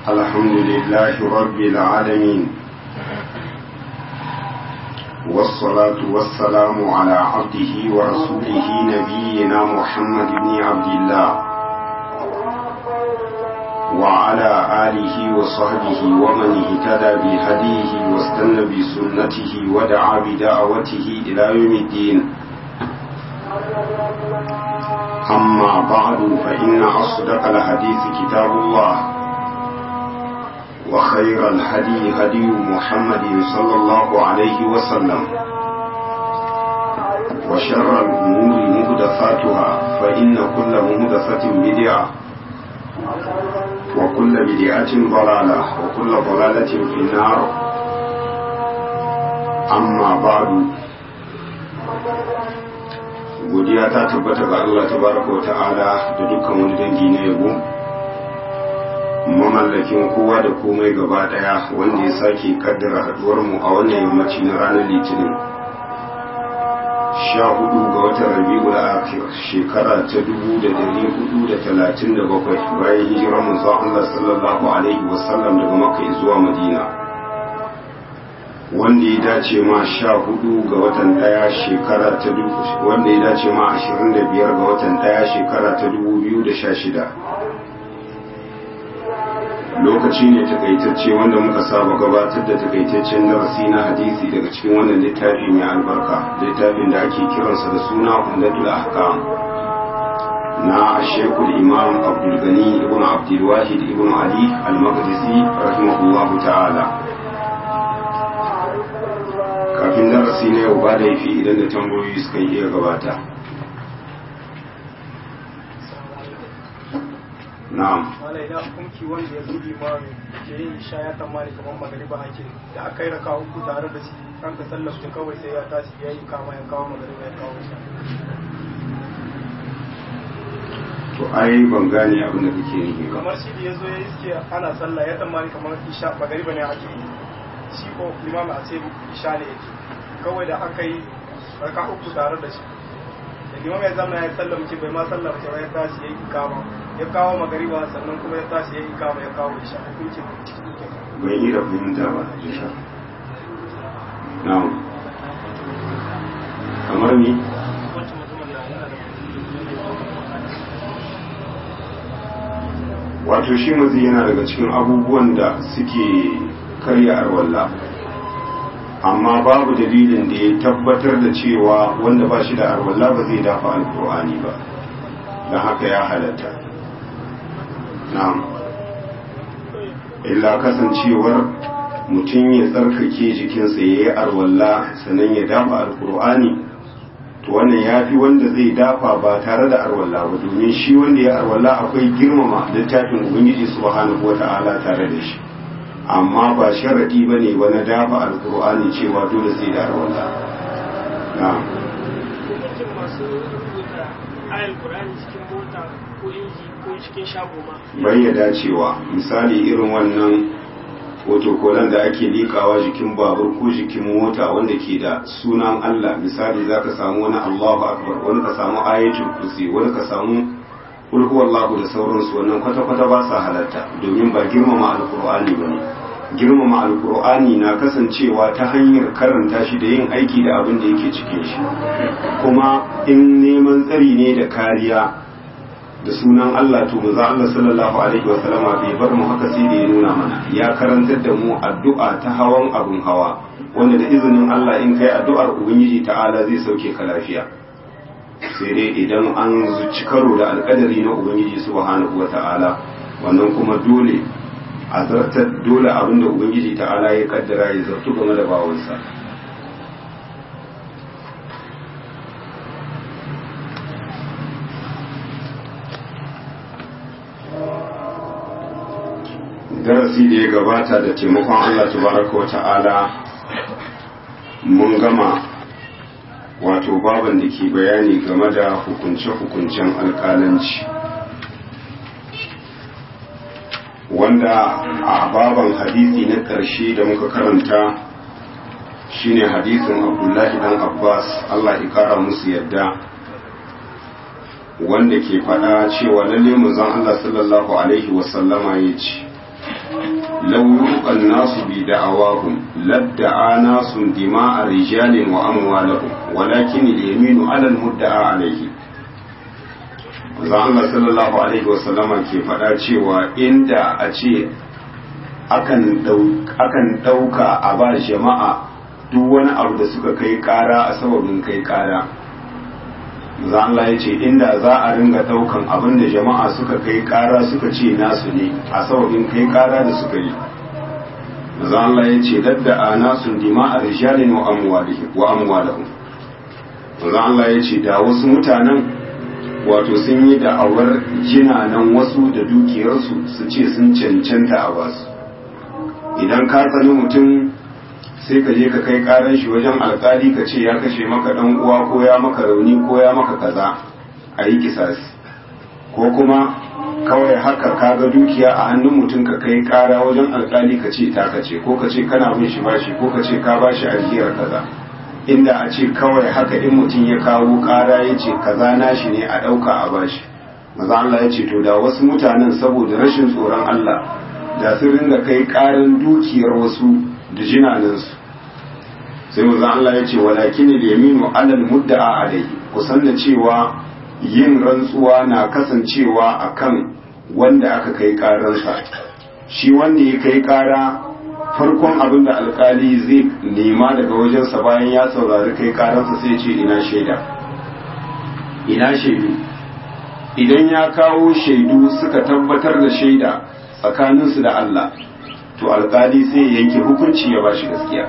الحمد لله رب العالمين والصلاة والسلام على عبده ورسوله نبينا محمد بن عبد الله وعلى آله وصحبه ومن اهتدى بهديه واستنى بسنته ودعا بدعوته إلى يوم الدين أما بعد فإن أصدق الحديث كتاب الله وخير الهدي هدي محمد صلى الله عليه وسلم وشر الأمور مهدفاتها فإن كل مهدفة بدعة وكل بدعة ضلالة وكل ضلالة في النار أما بعد godiya ta tabbata ga Allah tabaraka wa ta'ala da dukkan wani dangi na yabo mamallakin kowa da komai gaba daya wanda ya sake kaddara haduwar mu a wannan yammaci na ranar litinin sha hudu ga watan rabi'ul akhir shekara ta dubu da dari hudu da talatin da bakwai bayan hijirar manzon Allah sallallahu alaihi wasallam daga makka zuwa madina wanda ya dace ma sha hudu ga watan daya shekara ta dubu wanda ya dace ma ashirin da biyar ga watan daya shekara ta dubu biyu da sha shida lokaci ne takaitacce wanda muka saba gabatar da takaitaccen darasi na hadisi daga cikin wannan littafi mai albarka littafin da ake kiransa da suna umdatul ahkam na shekul imam abdulgani ibn abdulwahid ibn ali al-maqdisi rahimahullahu ta'ala kafin darasi na yau ba da yafi idan da tambayoyi suka iya gabata na'am wala idan hukunci wanda ya zubi ma ke yin isha ya tamani kamar magariba ake da aka yi raka uku tare da shi an ka sallafta kawai sai ya tashi ya yi kama ya kawo magariba ya kawo isha to ai ban gane abin da kake nufi ba kamar shi da ya zo ya iske ana sallah ya tamani kamar isha magariba ne ake yi shi ko limam a ce isha ne yake kawai da aka yi raka uku tare da shi da limam ya zama ya sallah muke bai ma sallah ba ya tashi ya yi kama ya kawo magariba sannan kuma ya tashi ya yi kama ya kawo isha hukuncin bai yi da fahimta ba insha na'am kamar ni wato shi mazi yana daga cikin abubuwan da suke karya arwalla amma babu dalilin da ya tabbatar da cewa wanda ba shi da arwalla ba zai dafa alkur'ani ba don haka ya halatta na'am illa kasancewar mutum ya tsarkake jikinsa ya yi arwalla sannan ya dafa alkur'ani to wannan ya fi wanda zai dafa ba tare da arwalla ba domin shi wanda ya arwalla akwai girmama littafin ubangiji subhanahu wata'ala tare da shi amma ba sharadi ba ne wani dafa alkur'ani cewa dole sai da arwalla na'am hukuncin masu rubuta ayar Qur'ani cikin mota ko inji ko cikin shago ma bai ya dacewa misali irin wannan fotokolan da ake likawa jikin babur ko jikin mota wanda ke da sunan Allah misali za ka samu wani Allahu Akbar wani ka samu ayatul kursi wani ka samu kulhu wallahu da sauransu wannan kwata-kwata ba sa halatta domin ba girmama alkur'ani ba ne girmama alkur'ani na kasancewa ta hanyar karanta shi da yin aiki da abin da yake cikin shi kuma in neman tsari ne da kariya da sunan Allah to maza Allah sallallahu alaihi wa sallama bai bar mu haka sai da ya nuna mana ya karantar da mu addu'a ta hawan abun hawa wanda da izinin Allah in kai addu'ar ubangiji ta'ala zai sauke ka lafiya sai dai idan an zuci karo da alƙadari na ubangiji subhanahu wa ta'ala wannan kuma dole a zartar dole abin da ubangiji ta'ala ya kaddara ya zartu game da bawansa darasi da ya gabata da taimakon Allah tabaraka wa ta'ala mun gama wato baban da ke bayani game da hukunce-hukuncen alkalanci wanda a baban hadisi na ƙarshe da muka karanta shine hadisin abdullahi dan abbas Allah ya kara musu yadda wanda ke faɗa cewa lalle manzon Allah sallallahu alaihi wasallama ya ce law yuqan nasu bi da'awahum ladda'a nasun dima'a rijalin wa amwalahum walakin al-yaminu 'ala al-mudda'a alayhi manzo Allah sallallahu alaihi wasallama ke faɗa cewa inda a ce akan ɗauka a ba jama'a duk wani abu da suka kai ƙara a sababin kai ƙara za Allah ya ce inda za a ringa ɗaukan abin da jama'a suka kai ƙara suka ce nasu ne a sababin kai ƙara da suka yi za Allah ya ce dadda a nasu dima a rijalin wa amwalahum za Allah ya ce da wasu mutanen wato sun yi da'awar jinanan wasu da dukiyarsu su ce sun cancanta a basu idan ka tsani mutum sai ka je ka kai karan shi wajen alkali ka ce ya kashe maka dan uwa ko ya maka rauni ko ya maka kaza a yi kisasi ko kuma kawai haka ka ga dukiya a hannun mutum ka kai kara wajen alkali ka ce ta kace ko ka ce kana bin shi bashi ko ka ce ka bashi ajiyar kaza inda a ce kawai haka in mutum ya kawo kara ya ce kaza nashi ne a ɗauka a bashi maza Allah ya ce to da wasu mutanen saboda rashin tsoron Allah da sun ringa kai karin dukiyar wasu da jinanansu sai manzon Allah ya ce walakin al-yaminu alal mudda'a alayhi kusan da cewa yin rantsuwa na kasancewa akan wanda aka kai karansa shi wanda ya kai kara farkon abin da alkali zai nema daga wajensa bayan ya saurari kai karansa sai ce ina shaida ina shaidu idan ya kawo shaidu suka tabbatar da shaida tsakaninsu da Allah to alkali sai ya yanke hukunci ya bashi gaskiya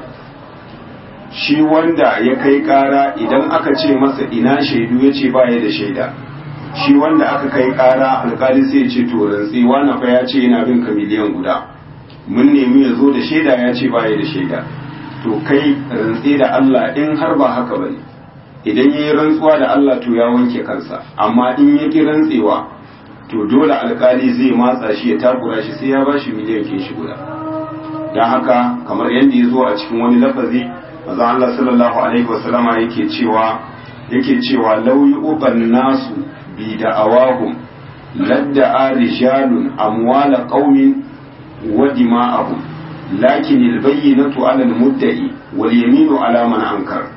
shi wanda ya kai kara idan aka ce masa ina shaidu ya ce baya da shaida shi wanda aka kai kara alkali sai ya ce to rantsi wani fa ya ce yana bin ka miliyan guda mun nemi ya zo da shaida ya ce baya da shaida to kai rantsi da Allah in har ba haka bane idan yayi rantsuwa da Allah to ya wanke kansa amma in ya ki rantsewa to dole alkali zai matsa shi ya takura shi sai ya bashi miliyan kin shi guda dan haka kamar yadda ya zo a cikin wani lafazi manzo Allah sallallahu alaihi wasallama yake cewa yake cewa law yu'ban nasu bi da'awahum ladda'a rijalun amwala qaumin wa dima'ahum lakin al-bayyinatu 'ala al-mudda'i wal yaminu 'ala man ankar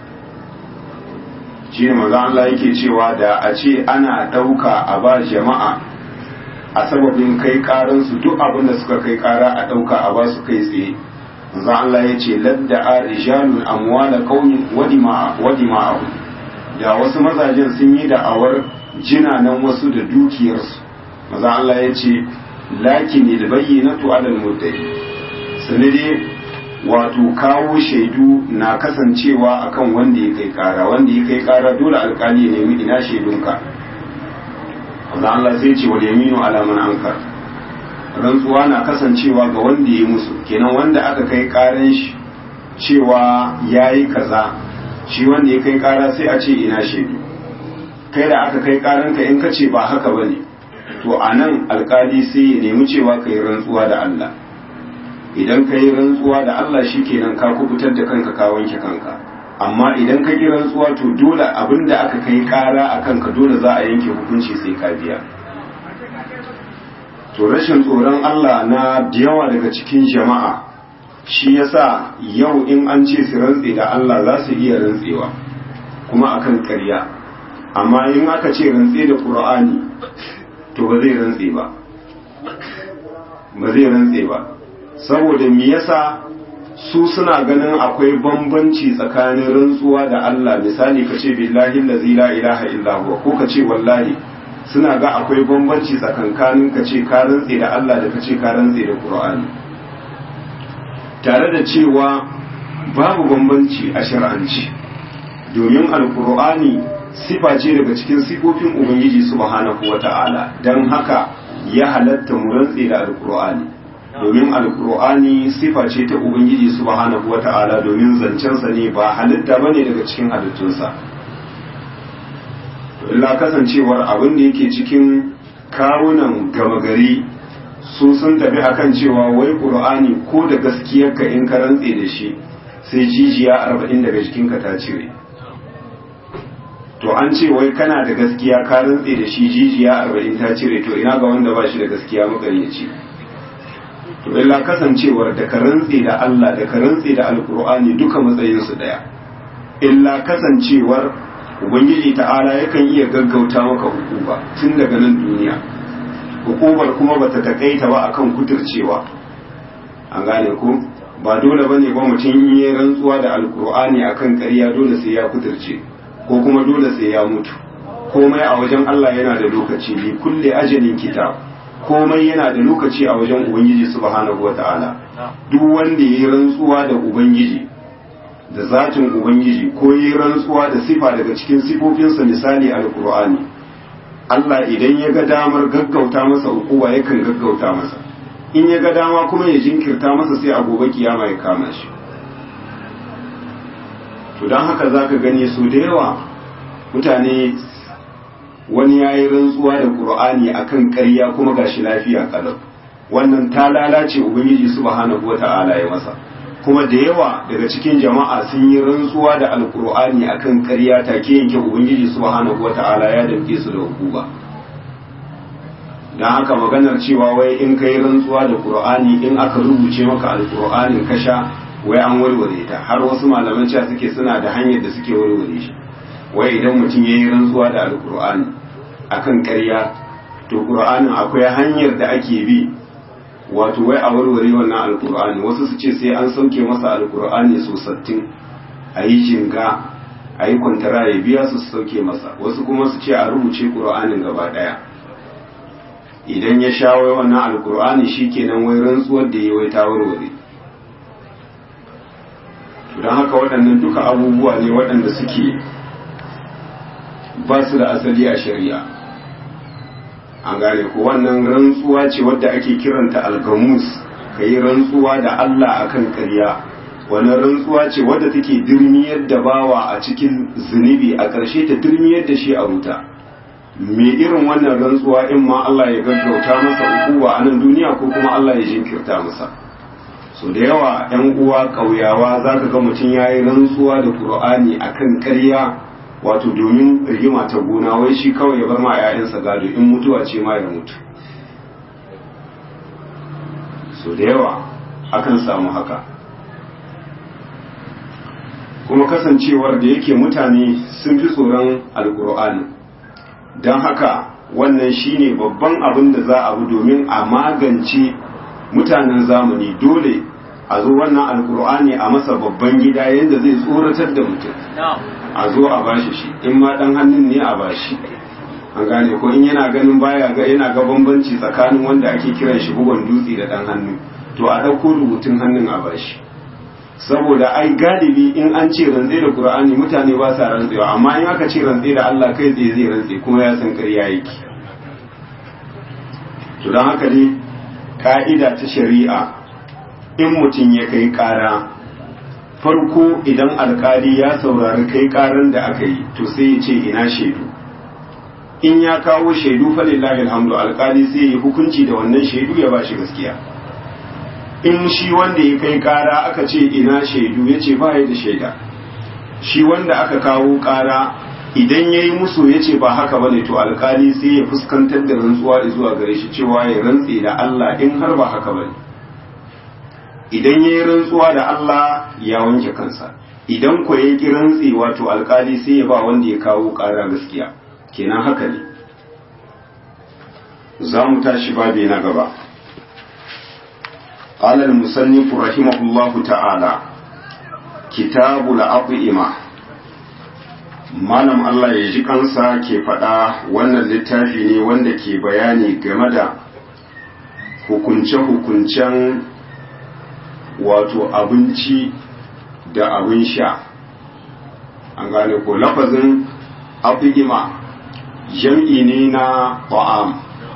shi ne manzo Allah yake cewa da a ce ana dauka a ba jama'a a sababin kai karansu duk abin da suka kai kara a dauka a ba su kai tsaye manzo Allah ya ce ladda a rijalun amwala qaumin wadima'ahu da wasu mazajen sun yi da'awar jinanan wasu da dukiyarsu manzo Allah ya ce lakin albayyinatu alal muddai sanade wato kawo shaidu na kasancewa akan wanda ya kai kara wanda ya kai kara dole alkali ya nemi ina shaidunka manzo Allah sai ce wal yaminu ala man ankar rantsuwa na kasancewa ga wanda ya musu kenan wanda aka kai karan shi cewa ya yi kaza shi wanda ya kai kara sai a ce ina shaidu kai da aka kai karanka in ka ce ba haka ba ne to a nan alkali sai ya nemi cewa ka yi rantsuwa da Allah idan ka yi rantsuwa da Allah shi kenan ka kubutar da kanka ka wanke kanka amma idan ka yi rantsuwa to dole abin da aka kai kara a kanka dole za a yanke hukunci sai ka biya to rashin tsoron Allah na da yawa daga cikin jama'a shi yasa yau in an ce su rantse da Allah za su iya rantsewa kuma akan ƙarya amma in aka ce rantse da Qur'ani to ba zai rantse ba ba zai rantse ba saboda me yasa su suna ganin akwai bambanci tsakanin rantsuwa da Allah misali ka ce billahi allazi la ilaha illa huwa ko ka ce wallahi suna ga akwai bambanci tsakankanin ka ce ka rantse da Allah da ka ce ka rantse da Qur'ani tare da cewa babu bambanci a shar'anci domin alkur'ani sifa ce daga cikin sifofin ubangiji subhanahu wata'ala don haka ya halatta mu rantse da alkur'ani domin alkur'ani sifa ce ta ubangiji subhanahu wata'ala domin zancensa ne ba halitta bane daga cikin halittunsa illa kasancewar abin da yake cikin kawunan gama gari su sun tafi akan cewa wai qur'ani ko da gaskiyarka in ka rantse da shi sai jijiya arba'in daga jikinka ta cire to an ce wai kana da gaskiya ka rantse da shi jijiya arba'in ta cire to ina ga wanda ba shi da gaskiya makaryaci to illa kasancewar da ka rantse da Allah da ka rantse da alkur'ani duka matsayinsu daya illa kasancewar ubangiji ta'ala yakan iya gaggauta maka hukuma tun daga nan duniya hukumar kuma bata takaita ba akan kuturcewa an gane ku ba dole bane ba mutum yi rantsuwa da alkur'ani akan ƙarya dole sai ya kuturce ko kuma dole sai ya mutu komai a wajen Allah yana da lokaci li kulli ajalin kitab komai yana da lokaci a wajen ubangiji subhanahu wata'ala duk wanda yayi rantsuwa da ubangiji da zatin ubangiji ko yayi rantsuwa da sifa daga cikin sifofinsa misali alkur'ani Allah idan ya ga damar gaggauta masa hukuma yakan gaggauta masa in ya ga dama kuma ya jinkirta masa sai a gobe kiyama ya kama shi to don haka za ka gani su da yawa mutane wani ya yi rantsuwa da ƙur'ani a kan ƙarya kuma ga shi lafiya ƙalau wannan ta lalace ubangiji subhanahu wa ta'ala ya masa kuma da yawa daga cikin jama'a sun yi rantsuwa da alƙur'ani a kan ƙarya take yanke ubangiji subhanahu wa ta'ala ya damke su da hukuma don haka maganar cewa wai in ka yi rantsuwa da ƙur'ani in aka rubuce maka alƙur'anin ka sha wai an warware ta har wasu malaman cewa suke suna da hanyar da suke warware shi wai idan mutum ya yi rantsuwa da alkur'ani akan ƙarya to ƙur'anin akwai hanyar da ake bi wato wai a warware wannan alkur'ani wasu su ce sai an sauke masa alkur'ani so sattin a yi jinga a yi kwantara ya biya su sauke masa wasu kuma su ce a rubuce ƙur'anin gaba ɗaya idan ya sha wai wannan alkur'ani shikenan wai rantsuwar da ya wai ta warware don haka waɗannan duka abubuwa ne waɗanda suke ba su da asali a shari'a an gane ko wannan rantsuwa ce wadda ake kiranta algamus ka yi rantsuwa da Allah akan karya wannan rantsuwa ce wadda take dirmiyar da bawa a cikin zunubi a ƙarshe ta dirmiyar da shi a wuta me irin wannan rantsuwa in ma Allah ya gaggauta masa ukuwa a nan duniya ko kuma Allah ya jinkirta masa so da yawa yan uwa ƙauyawa za ka ga mutum ya yi rantsuwa da ƙur'ani a kan ƙarya wato domin rigima ta gona wai shi kawai ya bar ma 'ya'yansa gado in mutuwa ce ma ya mutu so da yawa akan samu haka kuma kasancewar da yake mutane sun fi tsoron alƙur'ani don haka wannan shine babban abin da za a bi domin a magance mutanen zamani dole a zo wannan alkur'ani a masa babban gida yadda zai tsoratar da mutum a zo a bashi shi in ma dan hannun ne a bashi an gane ko in yana ganin baya ga yana ga bambanci tsakanin wanda ake kiran shi bugon dutse da dan hannu to a dauko rubutun hannun a bashi saboda ai galibi in an ce rantse da qur'ani mutane ba sa rantsewa amma in aka ce rantse da Allah kai tsaye zai rantse kuma ya san ƙarya yake to don haka ne ka'ida ta shari'a in mutum ya kai ƙara farko idan alkali ya saurari kai ƙaran da aka yi to sai ya ce ina shaidu in ya kawo shaidu falillahi alhamdu alkali sai ya hukunci da wannan shaidu ya ba shi gaskiya in shi wanda ya kai ƙara aka ce ina shaidu ya ce ba ya da shaida shi wanda aka kawo ƙara idan ya yi musu ya ce ba haka ba ne to alkali sai ya fuskantar da rantsuwa zuwa gare shi cewa ya rantse da Allah in har ba haka ba ne idan ya yi rantsuwa da Allah ya wanke kansa idan ko ya ki rantse wato alkali sai ya ba wanda ya kawo ƙara gaskiya kenan haka ne za mu tashi babi na gaba قال المصنف رحمه الله تعالى كتاب الأطعمة malam Allah ya ji kansa ke faɗa wannan littafi ne wanda ke bayani game da hukunce-hukuncen wato abinci da abin sha an gane ko lafazin abigima jam'i ne na ƙwa'am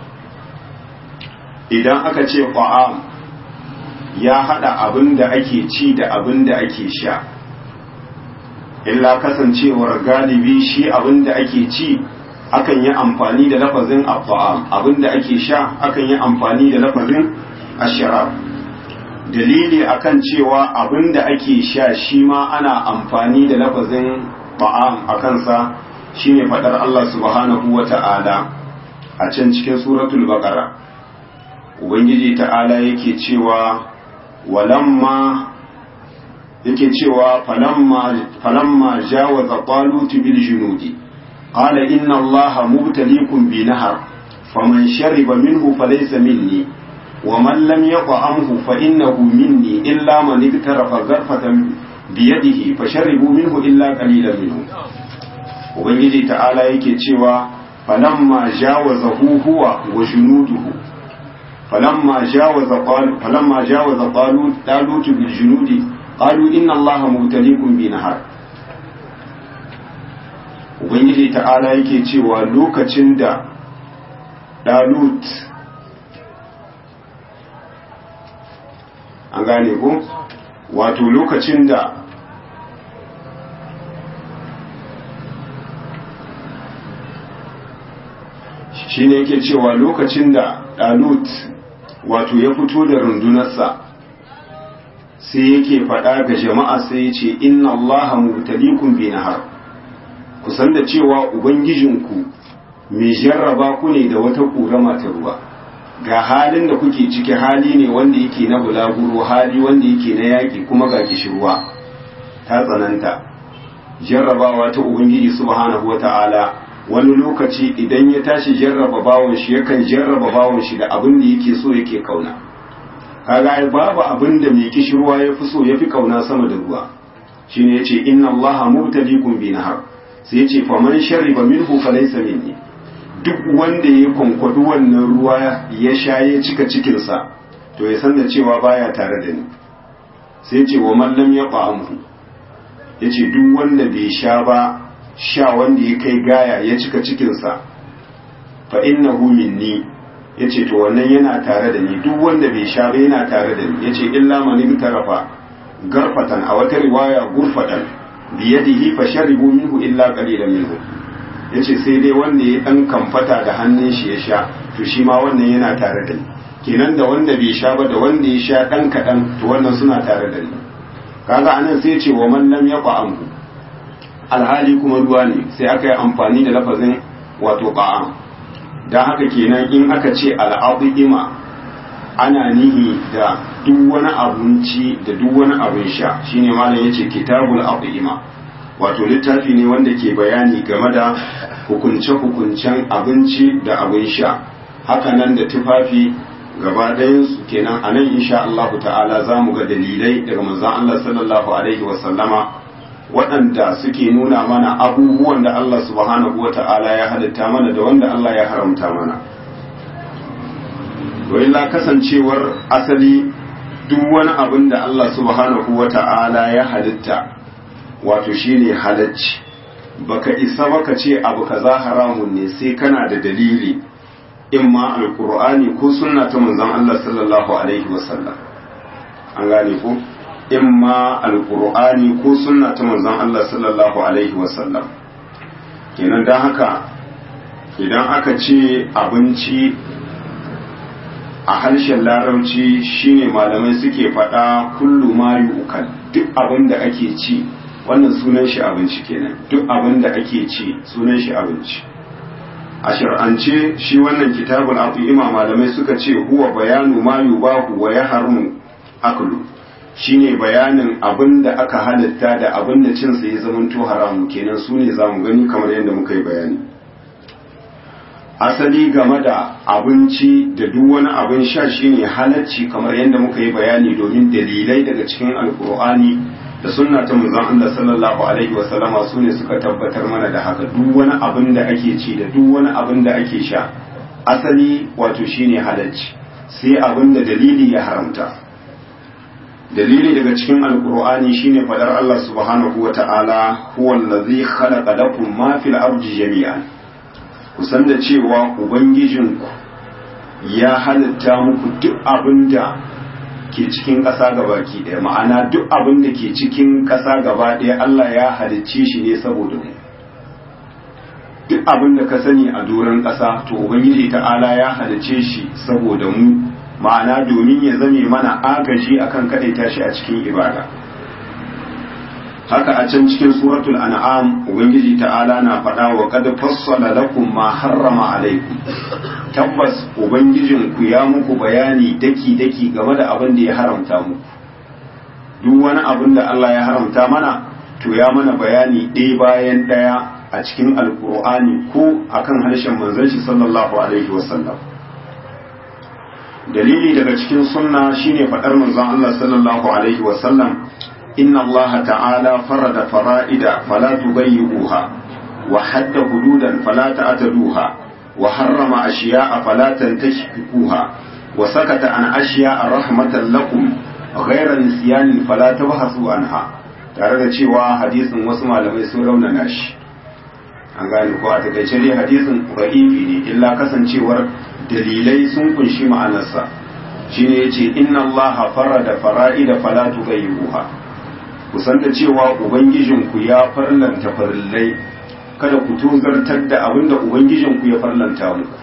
idan aka ce ƙwa'am ya haɗa abin da ake ci da abin da ake sha illa kasancewar galibi shi abin da ake ci akan yi amfani da lafazin abba'am abin da ake sha akan yi amfani da lafazin asharab dalili akan cewa abin da ake sha shi ma ana amfani da lafazin ba'am a kansa shine fadar Allah subhanahu wa ta'ala a can cikin suratul baqara ubangiji ta'ala yake cewa walamma yake cewa falamma falamma jawaza talut bil junudi qala inna allaha mubtaliikum bi nahar faman shariba minhu falaysa minni ومن لم يطعمه فإنه مني إلا من اغترف غرفة بيده فشربوا منه إلا قليلا منه ubangiji ta'ala yake cewa falamma jawazahu huwa wa junuduhu falamma jawaza qal falamma jawaza talut talut bil junudi qalu inna allaha mubtaliikum bi nahar ubangiji ta'ala yake cewa lokacin da dalut an gane ko wato lokacin da shi ne yake cewa lokacin da ɗalut wato ya fito da rundunarsa sai yake faɗa ga jama'a sai ya ce inna allaha mubtalikum bi nahar kusan da cewa ubangijinku mai jarraba ku ne da wata ƙurama ta ruwa ga halin da kuke ciki hali ne wanda yake na bulaguro hali wanda yake na yaƙi kuma ga kishirwa ta tsananta jarrabawa ta ubangiji subhanahu wata'ala wani lokaci idan ya tashi jarraba bawon shi yakan jarraba bawon shi da abin da yake so yake kauna kaga ai babu abin da mai kishirwa ya fi so ya fi kauna sama da ruwa shine yace inna allaha mubtaliikum bi nahar sai yace faman shariba minhu falaysa minni duk wanda ya kwankwadu wannan ruwa ya sha ya cika cikinsa to ya san da cewa baya tare da ni sai ce wa mallam ya ƙwa'amu ya ce duk wanda bai sha ba sha wanda ya kai gaya ya cika cikinsa fa innahu minni ya ce to wannan yana tare da ni duk wanda bai sha ba yana tare da ni ya ce illa manin tarafa garfatan a wata riwaya gurfatan biyadihi fa sharibu minhu illa qalilan minhu ya ce sai dai wanda ya ɗan kamfata da hannun shi ya sha to shi ma wannan yana tare da ni kenan da wanda bai sha ba da wanda ya sha ɗan kaɗan to wannan suna tare da ni kaga anan sai ce wa man lam yaqa alhali kuma ruwa ne sai aka yi amfani da lafazin wato qa'am dan haka kenan in aka ce al'adima ana nihi da duk wani abinci da duk wani abin sha shine malam yace kitabul adima wato littafi ne wanda ke bayani game da hukunce-hukuncen abinci da abin sha hakanan da tufafi gaba ɗayansu kenan a nan insha Allah ta'ala za mu ga dalilai daga manzon Allah sallallahu alaihi wasallama waɗanda suke nuna mana abubuwan da Allah subhanahu wa ta'ala ya halitta mana da wanda Allah ya haramta mana la kasancewar asali duk wani abin da Allah subhanahu wa ta'ala ya halitta wato shine halacci baka isa baka ce abu kaza haramun ne sai kana da dalili imma alqur'ani ko sunna ta manzon Allah sallallahu alaihi wasallam an gane ko imma alqur'ani ko sunna ta manzon Allah sallallahu alaihi wasallam kenan dan haka idan aka ce abinci a harshen larabci shine malamai suke faɗa kullu ma yu'kal duk abin da ake ci wannan sunan shi abinci kenan duk abin da ake ci sunan shi abinci a shar'ance shi wannan kitabul aqima malamai suka ce huwa bayanu ma yubahu wa yahrumu aklu shine bayanin abin da aka halatta da abin da cin sa ya zamanto haramu kenan su ne zamu gani kamar yadda muka yi bayani asali game da abinci da duk wani abin sha shine halacci kamar yadda muka yi bayani domin dalilai daga cikin alkur'ani da sunna ta manzon Allah sallallahu alaihi wasallama su ne suka tabbatar mana da haka duk wani abin da ake ci da duk wani abin da ake sha asali wato shine halacci sai abin da dalili ya haramta dalili daga cikin alkur'ani shine fadar Allah subhanahu wa ta'ala huwa allazi khalaqa lakum ma fil ardi jami'an kusan da cewa ubangijinku ya halitta muku duk abin da ke cikin ƙasa gabaki ɗaya ma'ana duk abin da ke cikin ƙasa gaba ɗaya Allah ya halicce shi ne saboda mu duk abin da ka sani a doron ƙasa to ubangiji ta'ala ya halicce shi saboda mu ma'ana domin ya zame mana agaji akan kaɗaita shi a cikin ibada haka a can cikin suratul an'am ubangiji ta'ala na faɗa wa qad fassala lakum ma harrama alaikum tabbas ubangijinku ya muku bayani daki-daki game da abin da ya haramta muku duk wani abin da Allah ya haramta mana to ya mana bayani ɗaya bayan ɗaya a cikin alkur'ani ko akan harshen manzon shi sallallahu alaihi wasallam dalili daga cikin sunna shine faɗar manzon Allah sallallahu alaihi wasallam inna Allah ta'ala farada fara'ida fala tubayyi'uha wa hadda hududan fala ta'taduha وحرم أشياء فلا تنتشكوها وسكت عن أشياء رحمة لكم غير نسيان فلا تبحثوا عنها tare da cewa hadisin wasu malamai sun raunana shi an gane ko a takaice dai hadisin ra'ifi ne illa kasancewar dalilai sun kunshi ma'anarsa shine yace inna allaha farada fara'ida fala tughayyuha kusan da cewa ubangijinku ya farlanta farillai kada ku tozartar da abin da Ubangijinku ya farlanta muku.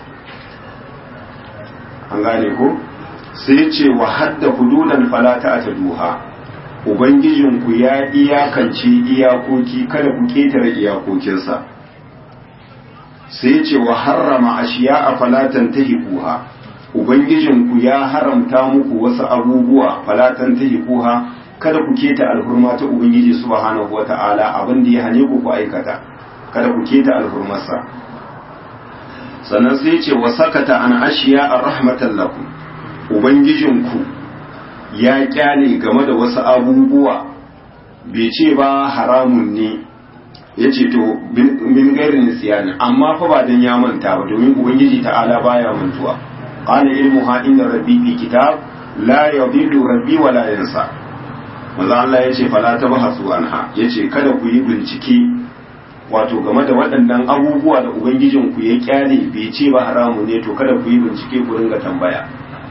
An gane ko? Sai ce wa hadda hududan falata a ta duha, Ubangijinku ya iyakance iyakoki kada ku ƙetare iyakokinsa. Sai ce wa harrama ashiya a falatan ta hikuha, Ubangijinku ya haramta muku wasu abubuwa falatan ta hikuha kada ku keta alhurma ta Ubangiji subhanahu wa ta'ala abin da ya hane ku ku aikata. kada ku keta alhurmarsa sannan sai ce wa sakata an ashiya a rahmatan lakum ubangijinku ya kyale game da wasu abubuwa bai ce ba haramun ne ya ce to min gairin siyani amma fa ba dan ya manta ba domin ubangiji ta'ala baya mantuwa qala ilmuha inda rabbi fi kitab la yadillu rabbi wa la yansa manzo Allah yace fala tabhasu anha yace kada ku yi bincike wato game da waɗannan abubuwa da ubangijinku ya kyale bai ce ba haramu ne to kada ku yi bincike ku ringa tambaya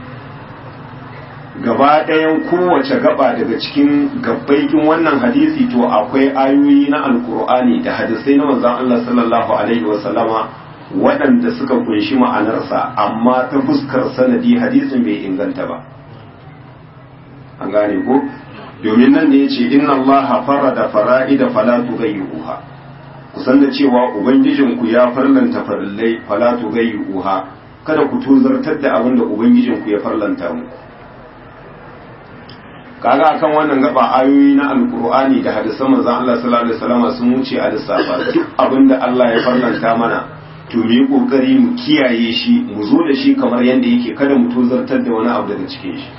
gaba ɗayan kowace gaba daga cikin gabbaikin wannan hadisi to akwai ayoyi na alkur'ani da hadisai na manzon Allah sallallahu alaihi wa sallama waɗanda suka kunshi ma'anarsa amma ta fuskar sanadi hadisin bai inganta ba an gane ko domin nan ne yace inna allaha farada fara'ida fala tughayyuha kusan da cewa ubangijinku ya farlanta farillai fala tughayyuha kada ku tozartar da abin da ubangijinku ya farlanta muku kaga akan wannan gaba ayoyi na alkur'ani da hadisan manzon Allah sallallahu alaihi wasallam sun wuce a lissafa duk abin da Allah ya farlanta mana to mu yi kokari mu kiyaye shi mu zo da shi kamar yadda yake kada mu tozartar da wani abu daga cikin shi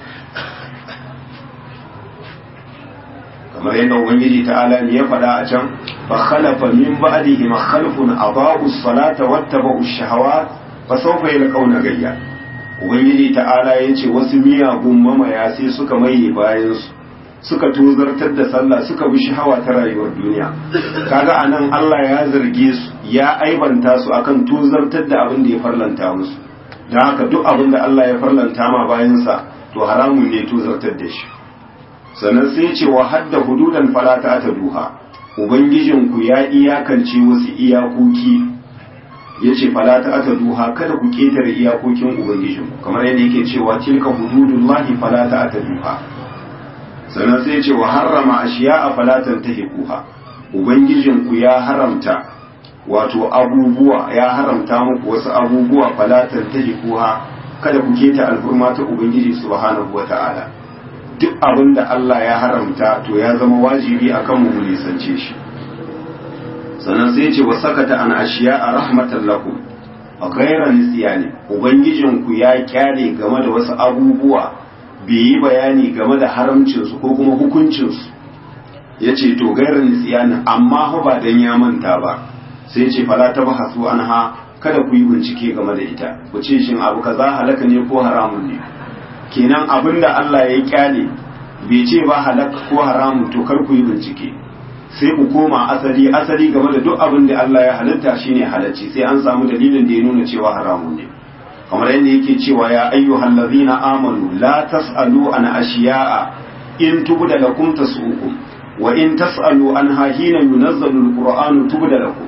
kamar yadda ubangiji ta'ala ne ya faɗa a can fa khalafa min ba'dihim khalfun adaa'u as-salata wattaba'u ash-shahawat fa sawfa yalqawna gayya ubangiji ta'ala yace wasu miyagun mamaya sai suka maye bayan su suka tozartar da sallah suka bi shahawa ta rayuwar duniya kaga anan Allah ya zarge su ya aibanta su akan tozartar da abin da ya farlanta musu don haka duk abin da Allah ya farlanta ma bayansa to haramun ne tozartar da shi sannan sai ce wa hadda hududan falata ta duha ubangijinku ya iyakance wasu iyakoki ya ce falata ta duha kada ku ketare iyakokin ubangijinku kamar yadda yake cewa tilka hududullahi falata ta duha sannan sai ce wa harrama ashiya a falatan ta hikuha ubangijinku ya haramta wato abubuwa ya haramta muku wasu abubuwa falatan ta hikuha kada ku keta alfurma ta ubangiji subhanahu wata'ala duk abin da Allah ya haramta to ya zama wajibi akan mu nisance shi sannan sai ce wa sakata an ashiya a rahmatan lakum a gaira nisiyani ubangijinku ya kyale game da wasu abubuwa bai yi bayani game da haramcinsu ko kuma hukuncinsu ya ce to gaira nisiyani amma ba dan ya manta ba sai ce fala ta bahasu an ha kada ku yi bincike game da ita ku ce shin abu kaza halaka ne ko haramun ne kenan abin da Allah ya kyale bai ce ba halaka ko haramun to kar ku yi bincike sai ku koma asali asali game da duk abin da Allah ya halitta shine halacci sai an samu dalilin da ya nuna cewa haramun ne kamar yadda yake cewa ya ayyuhal ladzina amanu la tasalu an ashiya'a in tubda lakum tasukum wa in tasalu anha hina yunazzalu alqur'anu tubda lakum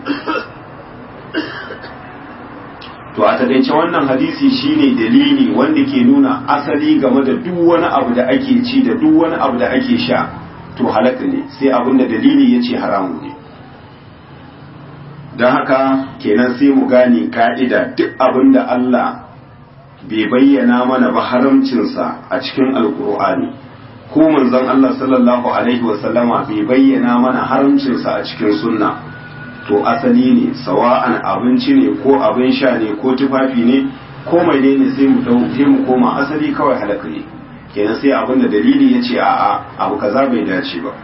to a takaice wannan hadisi shine dalili wanda ke nuna asali game da duk wani abu da ake ci da duk wani abu da ake sha to halaka ne sai abinda dalili ya ce haramu ne don haka kenan sai mu gane ka'ida duk abin da Allah bai bayyana mana ba haramcinsa a cikin alkur'ani ko manzon Allah sallallahu alaihi wasallama bai bayyana mana haramcinsa a cikin sunna to asali ne sawa'an abinci ne ko abin sha ne ko tufafi ne ko mai ne sai mu dauke mu koma asali kawai halaka ne kenan sai abin da dalili ya ce a'a abu kaza bai dace ba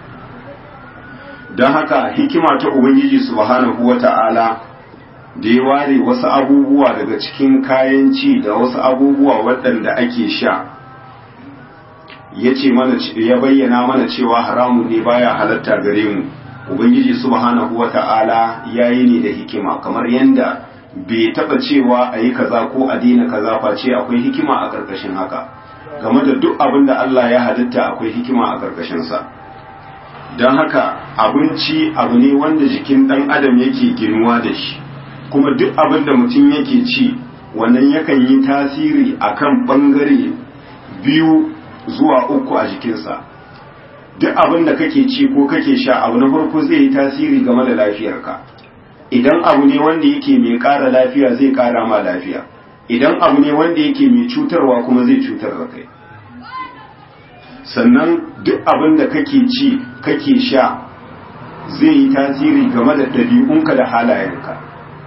don haka hikima ta ubangiji subhanahu wata'ala da ya ware wasu abubuwa daga cikin kayan ci da wasu abubuwa waɗanda ake sha ya ce mana ya bayyana mana cewa haramun ne baya halatta gare mu ubangiji subhanahu wata'ala ya yi ne da hikima kamar yadda bai taɓa cewa a yi kaza ko a daina kaza face akwai hikima a ƙarƙashin haka game da duk abin da Allah ya halitta akwai hikima a ƙarƙashinsa don haka abinci abu ne wanda jikin ɗan adam yake ginuwa da shi kuma duk abin da mutum yake ci wannan yakan yi tasiri akan ɓangare biyu zuwa uku a jikinsa duk abin da kake ci ko kake sha abu na farko zai yi tasiri game da lafiyarka idan abu ne wanda yake mai ƙara lafiya zai ƙara ma lafiya idan abu ne wanda yake mai cutarwa kuma zai cutar da kai sannan duk abin da kake ci kake sha zai yi tasiri game da ɗabi'unka da halayenka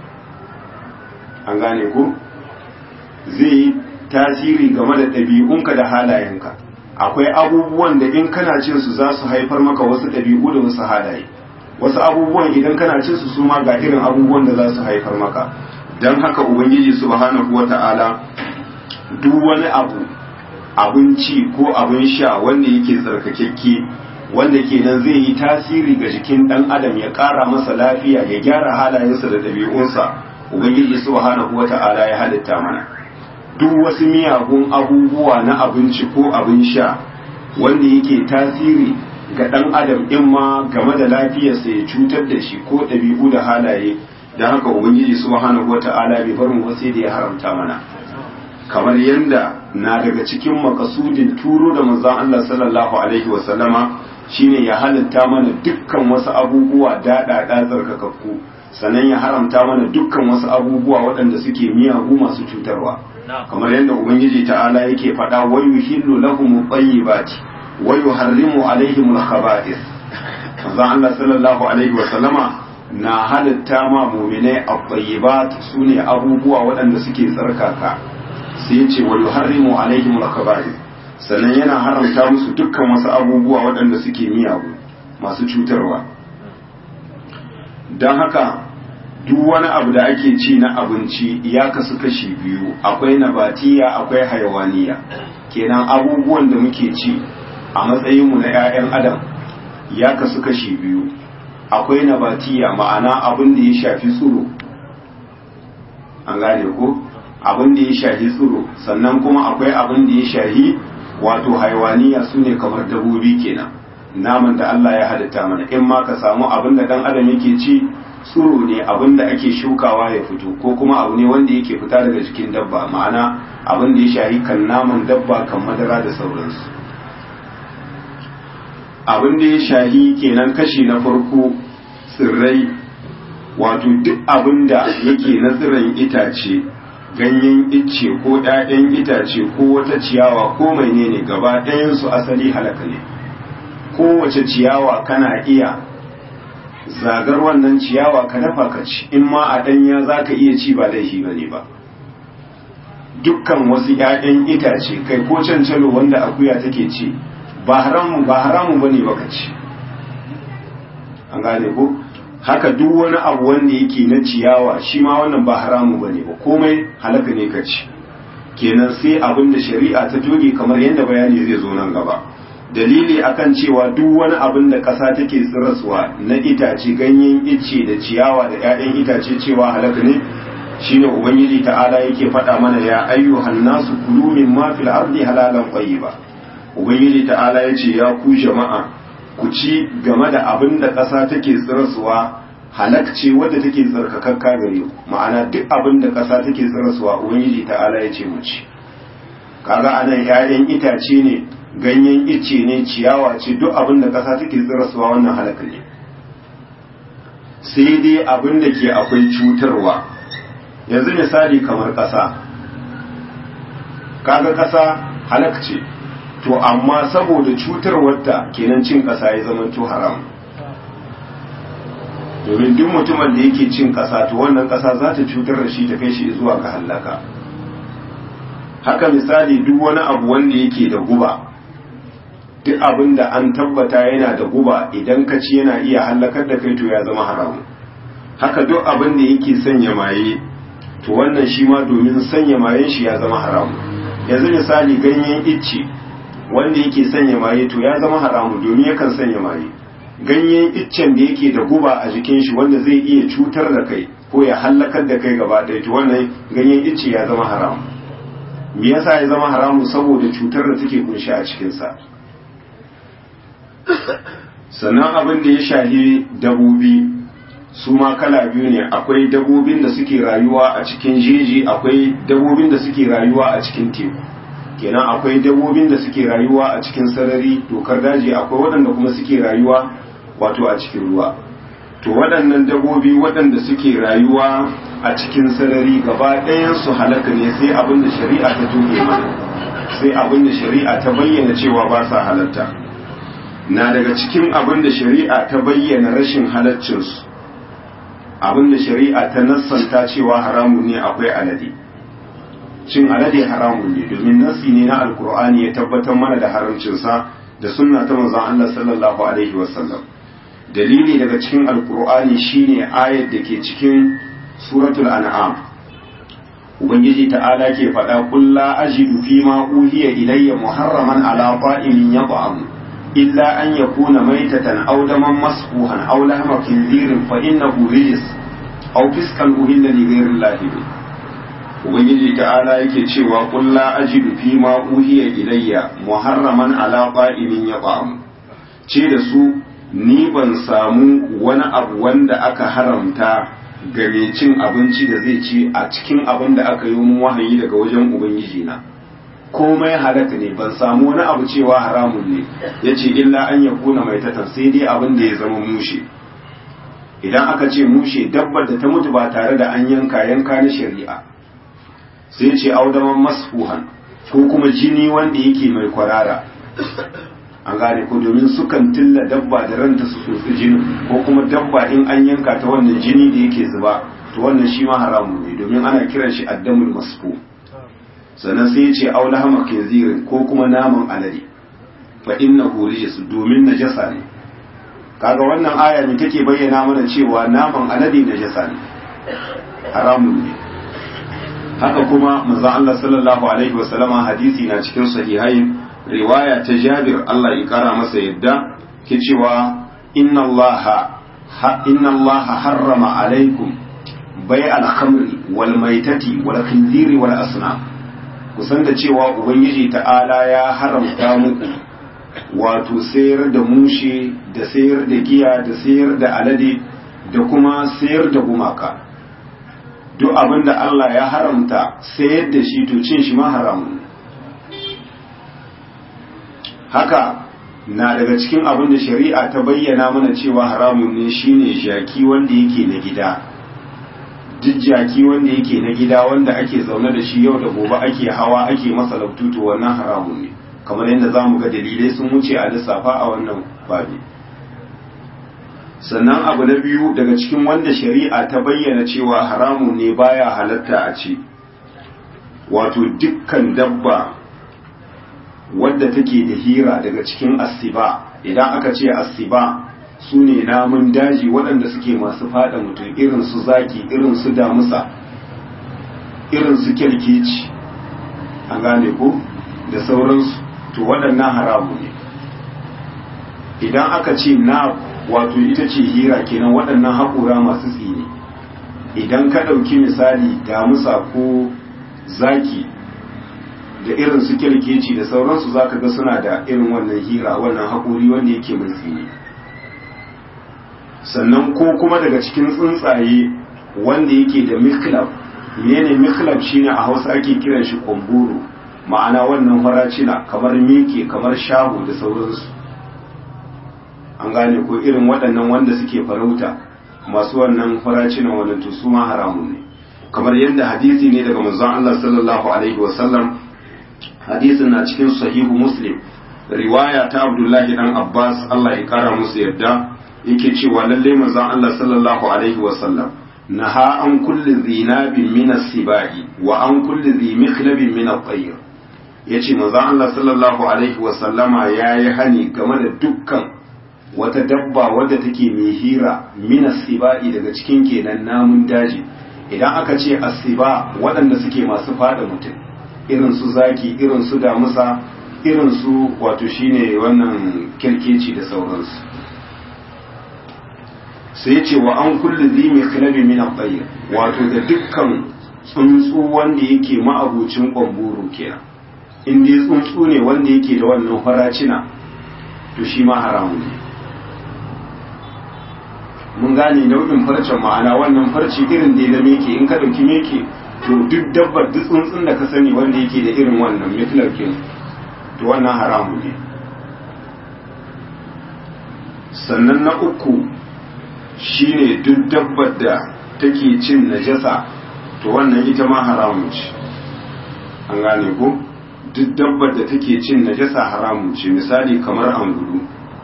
an gane ku zai yi tasiri game da ɗabi'unka da halayenka akwai abubuwan da in kana cin su za su haifar maka wasu ɗabi'u da wasu halaye wasu abubuwan idan kana cin su su ma ga irin abubuwan da za su haifar maka don haka ubangiji subhanahu wata'ala duk wani abu abinci ko abin sha wanda yake tsarkakekke wanda kenan zai yi tasiri ga jikin ɗan adam ya ƙara masa lafiya ya gyara halayensa da ɗabi'unsa ubangiji subhanahu wata'ala ya halitta mana duk wasu miyagun abubuwa na abinci ko abin sha wanda yake tasiri ga ɗan adam in ma game da lafiyarsa ya cutar da shi ko ɗabi'u da halaye don haka ubangiji subhanahu wata'ala bai bar mu sai da ya haramta mana kamar yadda na daga cikin makasudin turo da manzon Allah sallallahu alaihi wa sallama shine ya halitta mana dukkan wasu abubuwa daɗaɗa tsarkakakku sannan ya haramta mana dukkan wasu abubuwa waɗanda suke miyagu masu cutarwa kamar yadda ubangiji ta'ala yake faɗa wa yuhillu lahum tayyibati wa yuharrimu alaihim al-khaba'ith manzo Allah sallallahu alaihi wa sallama na halitta ma mu'minai at-tayyibat sune abubuwa waɗanda suke tsarkaka sai yace wa yuharrimu alaihim al-khaba'ith sannan yana haramta musu dukkan wasu abubuwa waɗanda suke miyagu masu cutarwa don haka duk wani abu da ake ci na abinci ya kasu kashi biyu akwai nabatiya akwai hayawaniya kenan abubuwan da muke ci a matsayinmu na 'ya'yan adam ya kasu kashi biyu akwai nabatiya ma'ana abin da ya shafi tsiro an gane ko abin da ya shafi tsiro sannan kuma akwai abin da ya shafi wato hayawaniya su ne kamar dabobi kenan naman da Allah ya halitta mana in ma ka samu abin da dan adam yake ci tsiro ne abin da ake shukawa ya fito ko kuma abu ne wanda yake fita daga jikin dabba ma'ana abin da ya shahi kan naman dabba kan madara da sauransu abin da ya shahi kenan kashi na farko tsirrai wato duk abin da yake na tsiron itace ganyen icce ko ɗayan itace ko wata ciyawa ko menene gaba ɗayansu asali halaka ne kowace ciyawa kana iya zagar wannan ciyawa ka dafa ka ci in ma a ɗanya za ka iya ci ba laifi ba ne ba dukkan wasu ‘ya'yan itace kai ko cancalo wanda akuya take ci ba haramu ba haramu ba ne ba ka ci an gane ko haka duk wani abu wanda yake na ciyawa shi ma wannan ba haramu ba ne ba komai halaka ne ka ci kenan sai abin da shari'a ta toge kamar yadda bayani zai zo nan gaba dalili akan cewa duk wani abin da ƙasa take tsiraswa na itace ganyen icce da ciyawa da 'ya'yan itace cewa halaka ne shine ubangiji ta'ala yake faɗa mana ya ayyuhan nasu kulu min ma fil ardi halalan ba ubangiji ta'ala yace ya ku jama'a ku ci game da abin da ƙasa take tsiraswa halakce wadda take tsarkakakka gare ku ma'ana duk abin da ƙasa take tsiraswa ubangiji ta'ala yace mu ci kaga anan 'ya'yan itace ne ganyen icce ne ciyawa ce duk abin da ƙasa take tsirasuwa wannan halaka ne sai dai abin da ke akwai cutarwa yanzu misali kamar ƙasa kaga ƙasa halak ce to amma saboda cutarwarta kenan cin ƙasa ya zama to haram domin duk mutumin da yake cin ƙasa to wannan ƙasa za ta cutar da shi ta kai shi zuwa ga hallaka haka misali duk wani abu wanda yake da guba duk abin da an tabbata yana da guba idan ka ci yana iya hallakar da kai to ya zama haramu haka duk abin da yake sanya maye to wannan shi ma domin sanya mayen shi ya zama haramu yanzu misali ganyen icce wanda yake sanya maye to ya zama haramu domin yakan sanya maye ganyen iccen da yake da guba a jikin shi wanda zai iya cutar da kai ko ya hallakar da kai gaba ɗaya to wannan ganyen icce ya zama haramu me yasa ya zama haramu saboda cutar da take kunshi a cikinsa sannan abin da ya shahi dabobi su ma kala biyu ne akwai dabobin da suke rayuwa a cikin jeji akwai dabobin da suke rayuwa a cikin teku kenan akwai dabobin da suke rayuwa a cikin sarari dokar daji akwai waɗanda kuma suke rayuwa wato a cikin ruwa to waɗannan dabobi waɗanda suke rayuwa a cikin sarari gaba ɗayan su halaka ne sai abin da shari'a ta tuge mana sai abin da shari'a ta bayyana cewa ba sa halatta na daga cikin abin da shari'a ta bayyana rashin halaccinsu abin da shari'a ta nassanta cewa haramun ne akwai alade cin alade haramun ne domin nassi ne na alkur'ani ya tabbatar mana da haramcinsa da sunna ta manzon Allah sallallahu alaihi wasallam dalili daga cikin alkur'ani shine ayat da ke cikin suratul an'am ubangiji ta'ala ke faɗa qul la ajidu fi ma uhiya ilayya muharraman ala ta'imin yat'am illa an yakuna maytatan aw daman masfuhan aw lahma khinzirin fa innahu rijs aw fiskan uhilla li ghayri llahi ubangiji ta'ala yake cewa qul la ajidu fi ma uhiya ilayya muharraman ala ta'imin yat'am ce da su ni ban samu wani abu wanda aka haramta ga mai cin abinci da zai ci a cikin abin da aka yi mun wahayi daga wajen ubangiji na komai halaka ne ban samu wani abu cewa haramun ne ya ce illa an ya kuna mai tatan sai dai abin da ya zama mushe idan aka ce mushe dabbar da ta mutu ba tare da an yanka yanka na shari'a sai ce audaman masfuhan ko kuma jini wanda yake mai kwarara an gane ko domin sukan tilla dabba da ranta su tsotsi jini ko kuma dabba in an yanka ta wannan jini da yake zuba to wannan shi ma haramun ne domin ana kiran shi addamul masfu sannan sai ya ce aula hama kinzirin ko kuma naman alade fa innahu rijis domin najasa ne kaga wannan aya ne take bayyana mana cewa naman alade najasa ne haramun ne haka kuma manzon Allah sallallahu alaihi wasallama hadisi na cikin sahihain riwaya ta Jabir Allah ya kara masa yadda ke cewa inna Allah inna Allah harrama alaikum bai al-khamri wal maitati wal khinziri wal asnam kusan da cewa ubangiji ta'ala ya haramta muku wato sayar da mushe da sayar da giya da sayar da alade da kuma sayar da gumaka duk abin da Allah ya haramta sayar da shi to cin shi ma haramun haka na daga cikin abin da shari'a ta bayyana mana cewa haramun ne shine jaki wanda yake na gida duk jaki wanda yake na gida wanda ake zaune da shi yau da gobe ake hawa ake masa labtutu wannan haramun ne kamar yadda za mu ga dalilai sun wuce a lissafa a wannan babi sannan abu na biyu daga cikin wanda shari'a ta bayyana cewa haramun ne baya halatta a ci wato dukkan dabba wadda take da hira daga cikin asiba idan aka ce asiba su ne namun daji waɗanda suke masu fada mutum irin su zaki irin su damusa irin su kyalkeci an gane ko da sauransu to waɗannan haramu ne idan aka ce na wato ita ce hira kenan waɗannan haƙura masu tsini idan ka ɗauki misali damusa ko zaki da irin su kyalkeci da sauransu za ka ga suna da irin wannan hira wannan haƙuri wanda yake mai tsini sannan ko kuma daga cikin tsuntsaye wanda yake da miklab mene miklab shine a hausa ake kiran shi kwamburu ma'ana wannan faracina kamar meke kamar shahu da sauransu an gane ko irin waɗannan wanda suke farauta masu wannan faracinan wannan to su ma haramun ne kamar yadda hadisi ne daga manzon Allah sallallahu alaihi wasallam hadisin na cikin sahihu muslim riwaya ta abdullahi dan abbas Allah ya kara musu yadda yake cewa lalle manzon Allah sallallahu alaihi wasallam naha an kulli zinabin min as-sibai wa an kulli zi mikhlabin min at-tayr yace manzon Allah sallallahu alaihi wasallama yayi hani game da dukkan wata dabba wadda take mai hira min as-sibai daga cikin kenan namun daji idan aka ce asiba waɗanda suke masu fada mutum irin su zaki irin su damusa irin su wato shine wannan kirkeci da sauransu sai ce wa an kulli zimi khilabi min at wato da dukkan tsuntsu wanda yake ma'abucin kwamburu kenan in dai tsuntsu ne wanda yake da wannan faracina to shi ma haramun ne mun gane nau'in farcen ma'ana wannan farci irin da ya meke in ka ɗauki meke to duk dabbar duk tsuntsun da ka sani wanda yake da irin wannan miklarkin to wannan haramu ne sannan na uku shine duk dabbar da take cin najasa to wannan ita ma haramun ce an gane ko duk dabbar da take cin najasa haramun ce misali kamar angulu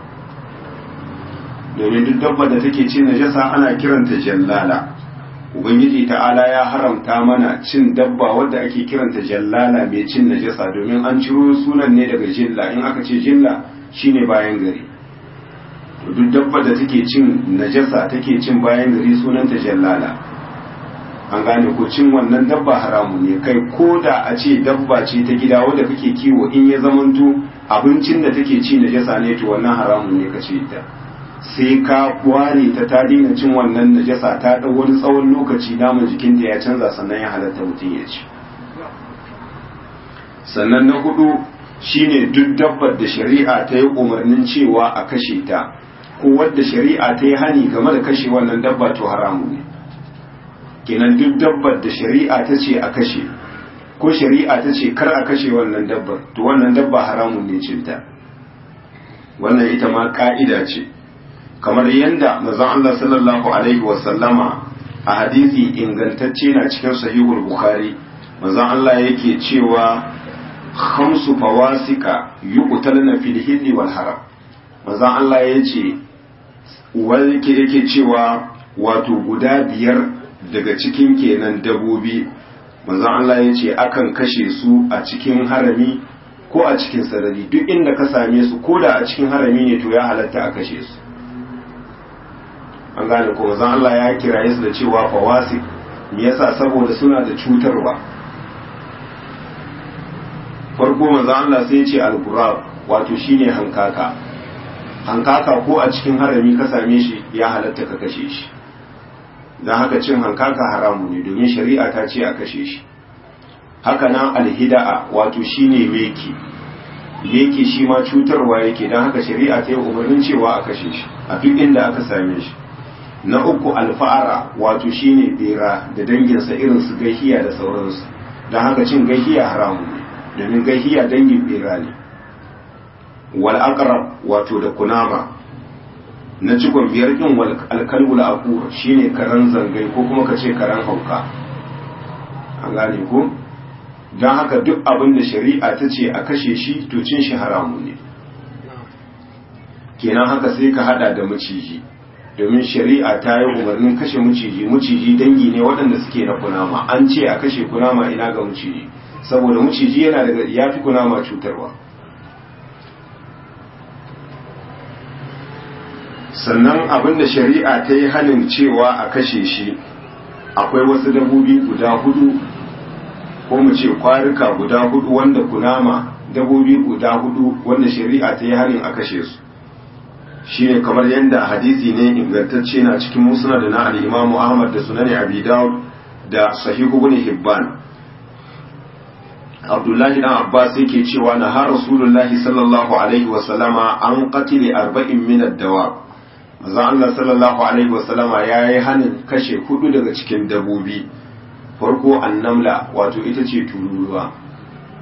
domin duk dabba da take cin najasa ana kiranta jallala ubangiji ta'ala ya haramta mana cin dabba wadda ake kiranta jallala mai cin najasa domin an ciro sunan ne daga jilla in aka ce jilla shine bayan gari to duk dabba da take cin najasa take cin bayan gari sunanta jallala an gane ko cin wannan dabba haramu ne kai ko da a ce dabba ce ta gida wadda kake kiwo in ya zamanto abincin da take ci najasa ne to wannan haramun ne kace ta sai ka ware ta ta daina cin wannan najasa ta ɗau wani tsawon lokaci naman jikinta ya canza sannan ya halatta mutum ya ci sannan na hudu shine duk dabbar da shari'a ta yi umarnin cewa a kashe ta ko wadda shari'a ta yi hani game da kashe wannan dabba to haramu ne kenan duk dabbar da shari'a ta ce a kashe ko shari'a ta ce kar a kashe wannan dabbar to wannan dabba haramun ne cinta wannan ita ma ka'ida ce kamar yadda manzon Allah sallallahu alaihi wasallama a hadisi ingantacce na cikin sahihul bukhari manzon Allah yake cewa khamsu fawasika yuqtalna fil hilli wal haram manzon Allah yace wani yake yake cewa wato guda biyar daga cikin kenan dabobi manzon Allah yace akan kashe su a cikin harami ko a cikin sarari duk inda ka same su ko da a cikin harami ne to ya halatta a kashe su an gane ko zan Allah ya kiraye su da cewa fawasi me yasa saboda suna da cutarwa farko manzon Allah sai ya ce al-qurab wato shine hankaka hankaka ko a cikin harami ka same shi ya halatta ka kashe shi dan haka cin hankaka haramu ne domin shari'a ta ce a kashe shi haka nan alhida'a wato shine meki meki shi ma cutarwa yake dan haka shari'a ta yi umarnin cewa a kashe shi a duk inda aka same shi na uku alfa'ara wato shine bera da danginsa irin su gahiya da sauransu don haka cin gahiya haramu ne domin gahiya dangin bera ne wal aqrab wato da kunama na cikon biyar din wal alkalbul aqur shine karan zangai ko kuma kace karan hauka an gane ko don haka duk abin da shari'a ta ce a kashe shi to cin shi haramu ne kenan haka sai ka hada da maciji domin shari'a ta yi umarnin kashe maciji maciji dangi ne waɗanda suke na kunama an ce a kashe kunama ina ga maciji saboda maciji yana daga ya fi kunama cutarwa sannan abin da shari'a ta yi hannun cewa a kashe shi akwai wasu dabobi guda hudu ko mu ce kwarika guda hudu wanda kunama dabobi guda hudu wanda shari'a ta yi hannun a kashe su shine kamar yadda hadisi ne ingantacce na cikin musnad da na al-Imam Ahmad da Sunan Abi Dawud da Sahih Ibn Hibban Abdullahi dan Abbas yake cewa na har Rasulullahi sallallahu alaihi wa sallama an qatili arba'in min ad-dawab manzo Allah sallallahu alaihi wa sallama yayi hanin kashe hudu daga cikin dabobi farko annamla wato ita ce tururuwa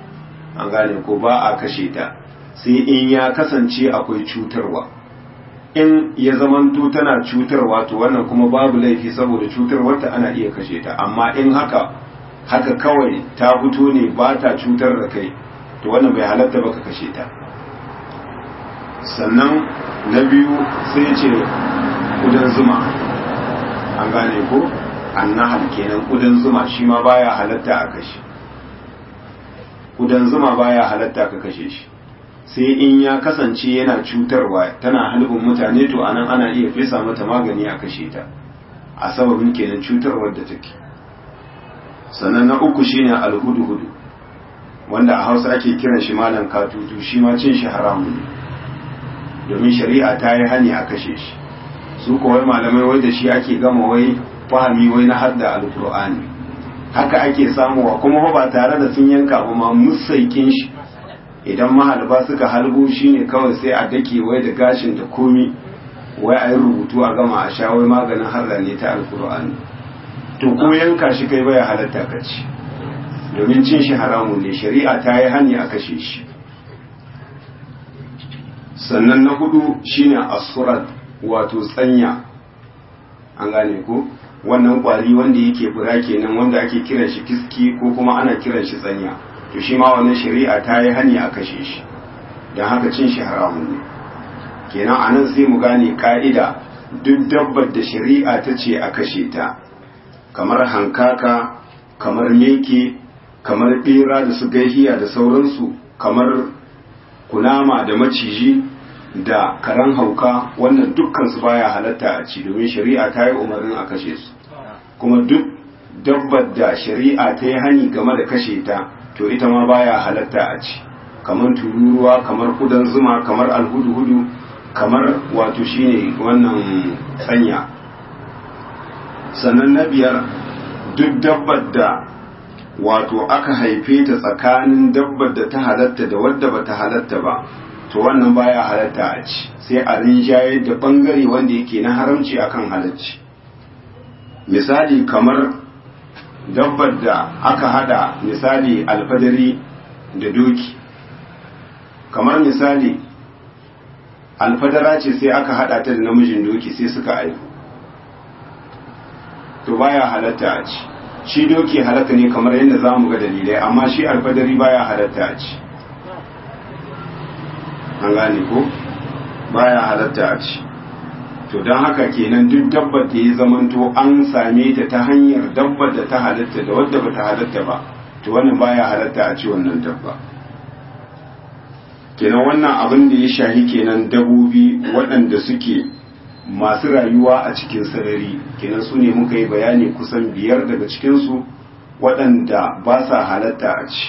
an gane ko ba a kashe ta sai in ya kasance akwai cutarwa in ya zamanto tana cutarwa to wannan kuma babu laifi saboda cutarwarta ana iya kashe ta amma in haka haka kawai ta fito ne ba ta cutar da kai to wannan bai halatta ba ka kashe ta sannan na biyu sai ce kudan zuma an gane ko annahal kenan kudan zuma shi ma baya halatta a kashe kudan zuma baya halatta ka kashe shi sai in ya kasance yana cutarwa tana halibin mutane to anan ana iya fesa mata magani a kashe ta a sababin kenan cutarwar da take sannan na uku shine alhudu-hudu wanda a hausa ake kiran shi malam katutu shi ma cin shi haramu ne domin shari'a ta yi hani a kashe shi su kawai malamai wai da shi ake gama wai fahami wai na hadda alkur'ani haka ake samuwa kuma ba tare da sun yanka ba ma musaikin shi idan mahalba suka halbo shi ne kawai sai a dake wai da gashin da komi wai a yi rubutu a gama a sha wai maganin harda ne ta alkur'ani to ko yanka shi kai baya halatta ka ci domin cin shi haramun ne shari'a ta yi hani a kashe shi sannan na hudu shine asurat wato tsanya an gane ko wannan kwari wanda yake fura kenan wanda ake kiran shi kiski ko kuma ana kiran shi tsanya to shi ma wannan shari'a ta yi hani a kashe shi don haka cin shi haramun ne kenan a nan sai mu gane ka'ida duk dabbar da shari'a ta ce a kashe ta kamar hankaka kamar meke kamar bera da su gaihiya da sauransu kamar kunama da maciji da karan hauka wannan dukkan su baya halatta a ci domin shari'a ta yi umarnin a kashe su kuma duk dabbar da shari'a ta yi hani game da kashe ta to ita ma baya halatta a ci kamar tururuwa kamar kudan zuma kamar alhudu-hudu kamar wato shine wannan tsanya sannan na biyar duk dabbar da wato aka haife ta tsakanin dabbar da ta halatta da wadda ba ta halatta ba to wannan baya halatta a ci sai a rinjaye da bangare wanda yake na haramci akan halacci misali kamar dabbar da aka hada misali alfadari da doki kamar misali alfadara ce sai aka hada ta da namijin doki sai suka aihu to baya halatta a ci shi doki halatta ne kamar yadda za mu ga dalilai amma shi alfadari baya halatta a ci an gane ko baya halatta a ci to don haka kenan duk dabbar da ya zamanto an same ta ta hanyar dabbar da ta halatta da wadda ba ta halatta ba to wannan baya halatta a ci wannan dabba kenan wannan abin da ya shahi kenan dabobi waɗanda suke masu rayuwa a cikin sarari kenan su ne muka yi bayani kusan biyar daga cikinsu waɗanda ba sa halatta a ci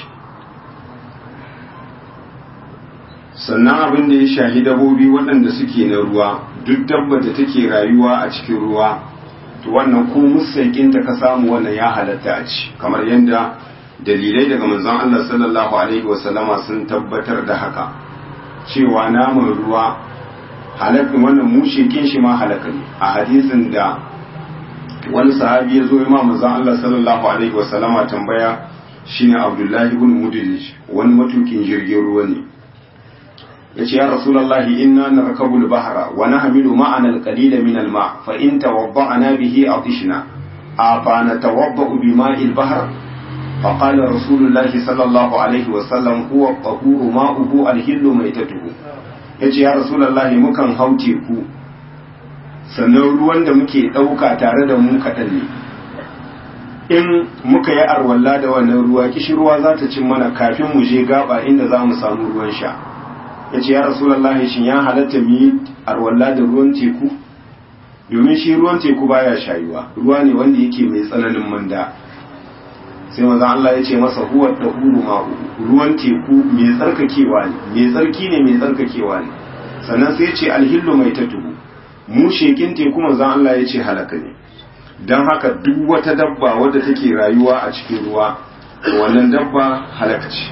sannan abin da ya shahi dabobi waɗanda suke na ruwa duk dabba da take rayuwa a cikin ruwa to wannan ko musaikinta ka samu wannan ya halatta a ci kamar yadda dalilai daga manzon Allah sallallahu alaihi wasallama sun tabbatar da haka cewa naman ruwa halakin wannan mushekin shi ma halaka ne a hadisin da wani sahabi ya zo ya ma manzon Allah sallallahu alaihi wasallama tambaya shine Abdullahi ibn Mudlij wani matukin jirgin ruwa ne yace ya rasulullahi inna narkabu al-bahra wa nahmilu ma'ana al-qalila min al-ma' fa in tawadda'na bihi atishna afa natawadda'u bima'i al-bahr fa qala rasulullahi sallallahu alaihi wa sallam huwa tahuru ma'uhu al-hillu maitatuhu yace ya rasulullahi mukan hau teku sannan ruwan da muke dauka tare da mu kadan ne in muka yi arwalla da wannan ruwa kishirwa za ta cin mana kafin mu je gaba inda za mu samu ruwan sha ya ce ya rasulallah shin ya halatta mu yi arwalla da ruwan teku domin shi ruwan teku baya shayuwa ruwa ne wanda yake mai tsananin manda sai maza Allah ya ce masa huwa da huru ma'u ruwan teku mai tsarkakewa ne mai tsarki ne mai tsarkakewa ne sannan sai ya ce alhillu mai tatuhu mu shekin teku maza Allah ya ce halaka ne don haka duk wata dabba wadda take rayuwa a cikin ruwa wannan dabba halaka ce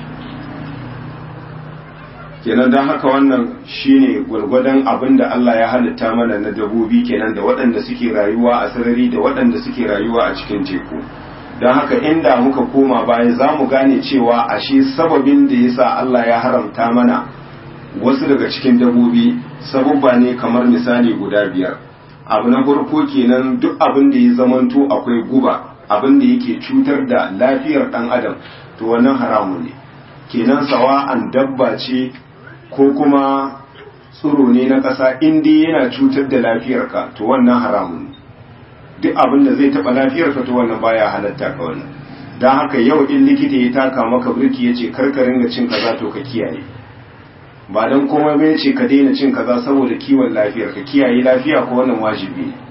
kenan don haka wannan shine gwargwadon abin da Allah ya halitta mana na dabobi kenan da waɗanda suke rayuwa a sarari da waɗanda suke rayuwa a cikin teku don haka inda muka koma baya za mu gane cewa ashe sababin da yasa Allah ya haramta mana wasu daga cikin dabobi sabubba ne kamar misali guda biyar abu na farko kenan duk abin da ya zamanto akwai guba abin da yake cutar da lafiyar dan adam to wannan haramun ne kenan sawa'an dabba ce ko kuma tsiro ne na ƙasa in dai yana cutar da lafiyarka to wannan haramun ne duk abin da zai taɓa lafiyarka to wannan baya halatta ka wannan don haka yau in likita ya taka maka birki ya ce karkarin da cin kaza to ka kiyaye ba don komai bai ce ka daina cin kaza saboda kiwon lafiyar ka kiyaye lafiya ko wannan wajibi ne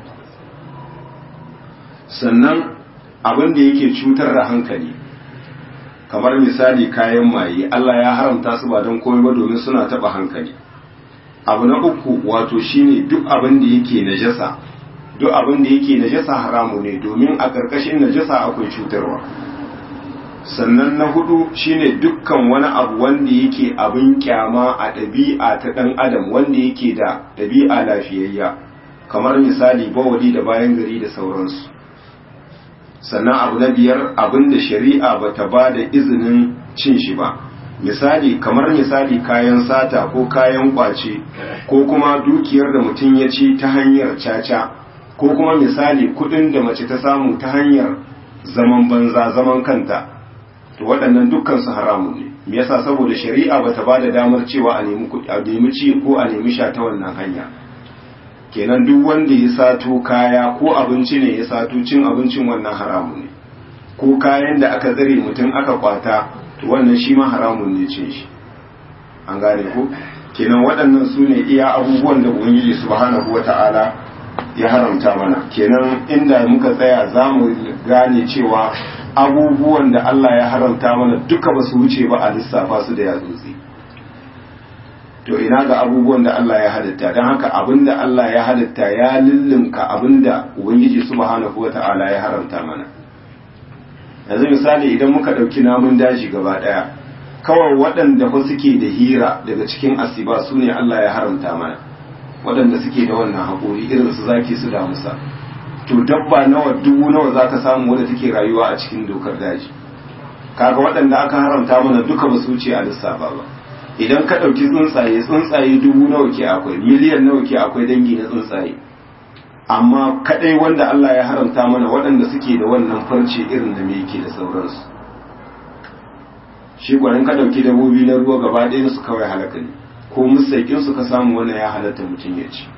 sannan abin da yake cutar da hankali kamar misali kayan maye Allah ya haramta su ba don komai ba domin suna taba hankali abu na uku wato shine duk abin da yake najasa duk abin da yake najasa haramu ne domin a ƙarƙashin najasa akwai cutarwa sannan na hudu shine dukkan wani abu wanda yake abin kyama a ɗabi'a ta ɗan adam wanda yake da ɗabi'a lafiyayya kamar misali bawali da bayan gari da sauransu sannan abu na biyar abin da shari'a ba ta ba da izinin cin shi ba misali kamar misali kayan sata ko kayan kwace ko kuma dukiyar da mutum ya ci ta hanyar caca ko kuma misali kudin da mace ta samu ta hanyar zaman banza zaman kanta to waɗannan dukkan su haramun ne me yasa saboda shari'a bata ba da damar cewa a nemi a nemi ci ko a nemi sha ta wannan hanya kenan duk wanda ya sato kaya ko abinci ne ya sato cin abincin wannan haramun ne ko kayan da aka tsare mutum aka kwata to wannan shi ma haramun ne cin shi an gane ko kenan waɗannan su ne iya abubuwan da ubangiji subhanahu wata'ala ya haramta mana kenan inda muka tsaya za mu gane cewa abubuwan da Allah ya haramta mana duka ba su wuce ba a lissafa su da yatsotsi to ina ga abubuwan da Allah ya halitta don haka abinda Allah ya halitta ya lullunka abinda ubangiji subhanahu wata'ala ya haramta mana yanzu misali idan muka ɗauki namun daji gaba ɗaya kawai waɗanda fa suke da hira daga cikin asiba su ne Allah ya haramta mana waɗanda suke da wannan haƙori irin su zaki su damusa to dabba nawa dubu nawa za ka samu wadda take rayuwa a cikin dokar daji kaga waɗanda aka haramta mana duka ba su wuce a lissafa ba idan ka ɗauki tsuntsaye tsuntsaye dubu nawa ke akwai miliyan nawa ke akwai dangi na tsuntsaye amma kaɗai wanda Allah ya haramta mana waɗanda suke da wannan farce irin da me yake da sauransu shi gwanin ka ɗauki dabobi na ruwa gaba ɗaya su kawai halaka ne ko musaikin su ka samu wannan ya halatta mutum ya ci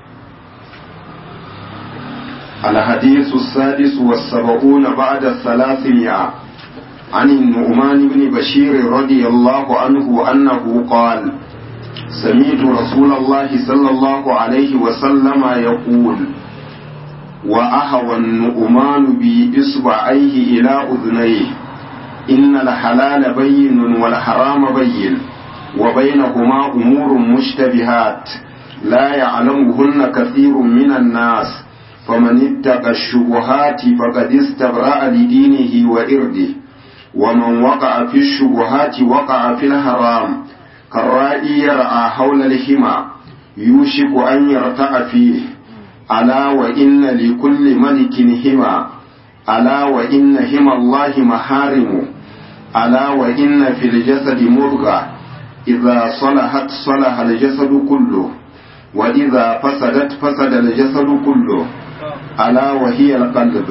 الحديث السادس والسبعون بعد الثلاثمائة عن النعمان بن بشير رضي الله عنه أنه قال سمعت رسول الله صلى الله عليه وسلم يقول وأهوى النعمان بإصبعيه إلى أذنيه إن الحلال بين والحرام بين وبينهما أمور مشتبهات لا يعلمهن كثير من الناس فمن اتقى الشبهات فقد استبرأ لدينه وإرده ومن وقع في الشبهات وقع في الحرام كالرائي يرعى حول الحمى يوشك أن يرتع فيه ألا وإن لكل ملك حمى ألا وإن حمى الله محارم ألا وإن في الجسد مضغة إذا صلحت صلح الجسد كله وإذا فسدت فسد الجسد كله ألا وهي القلب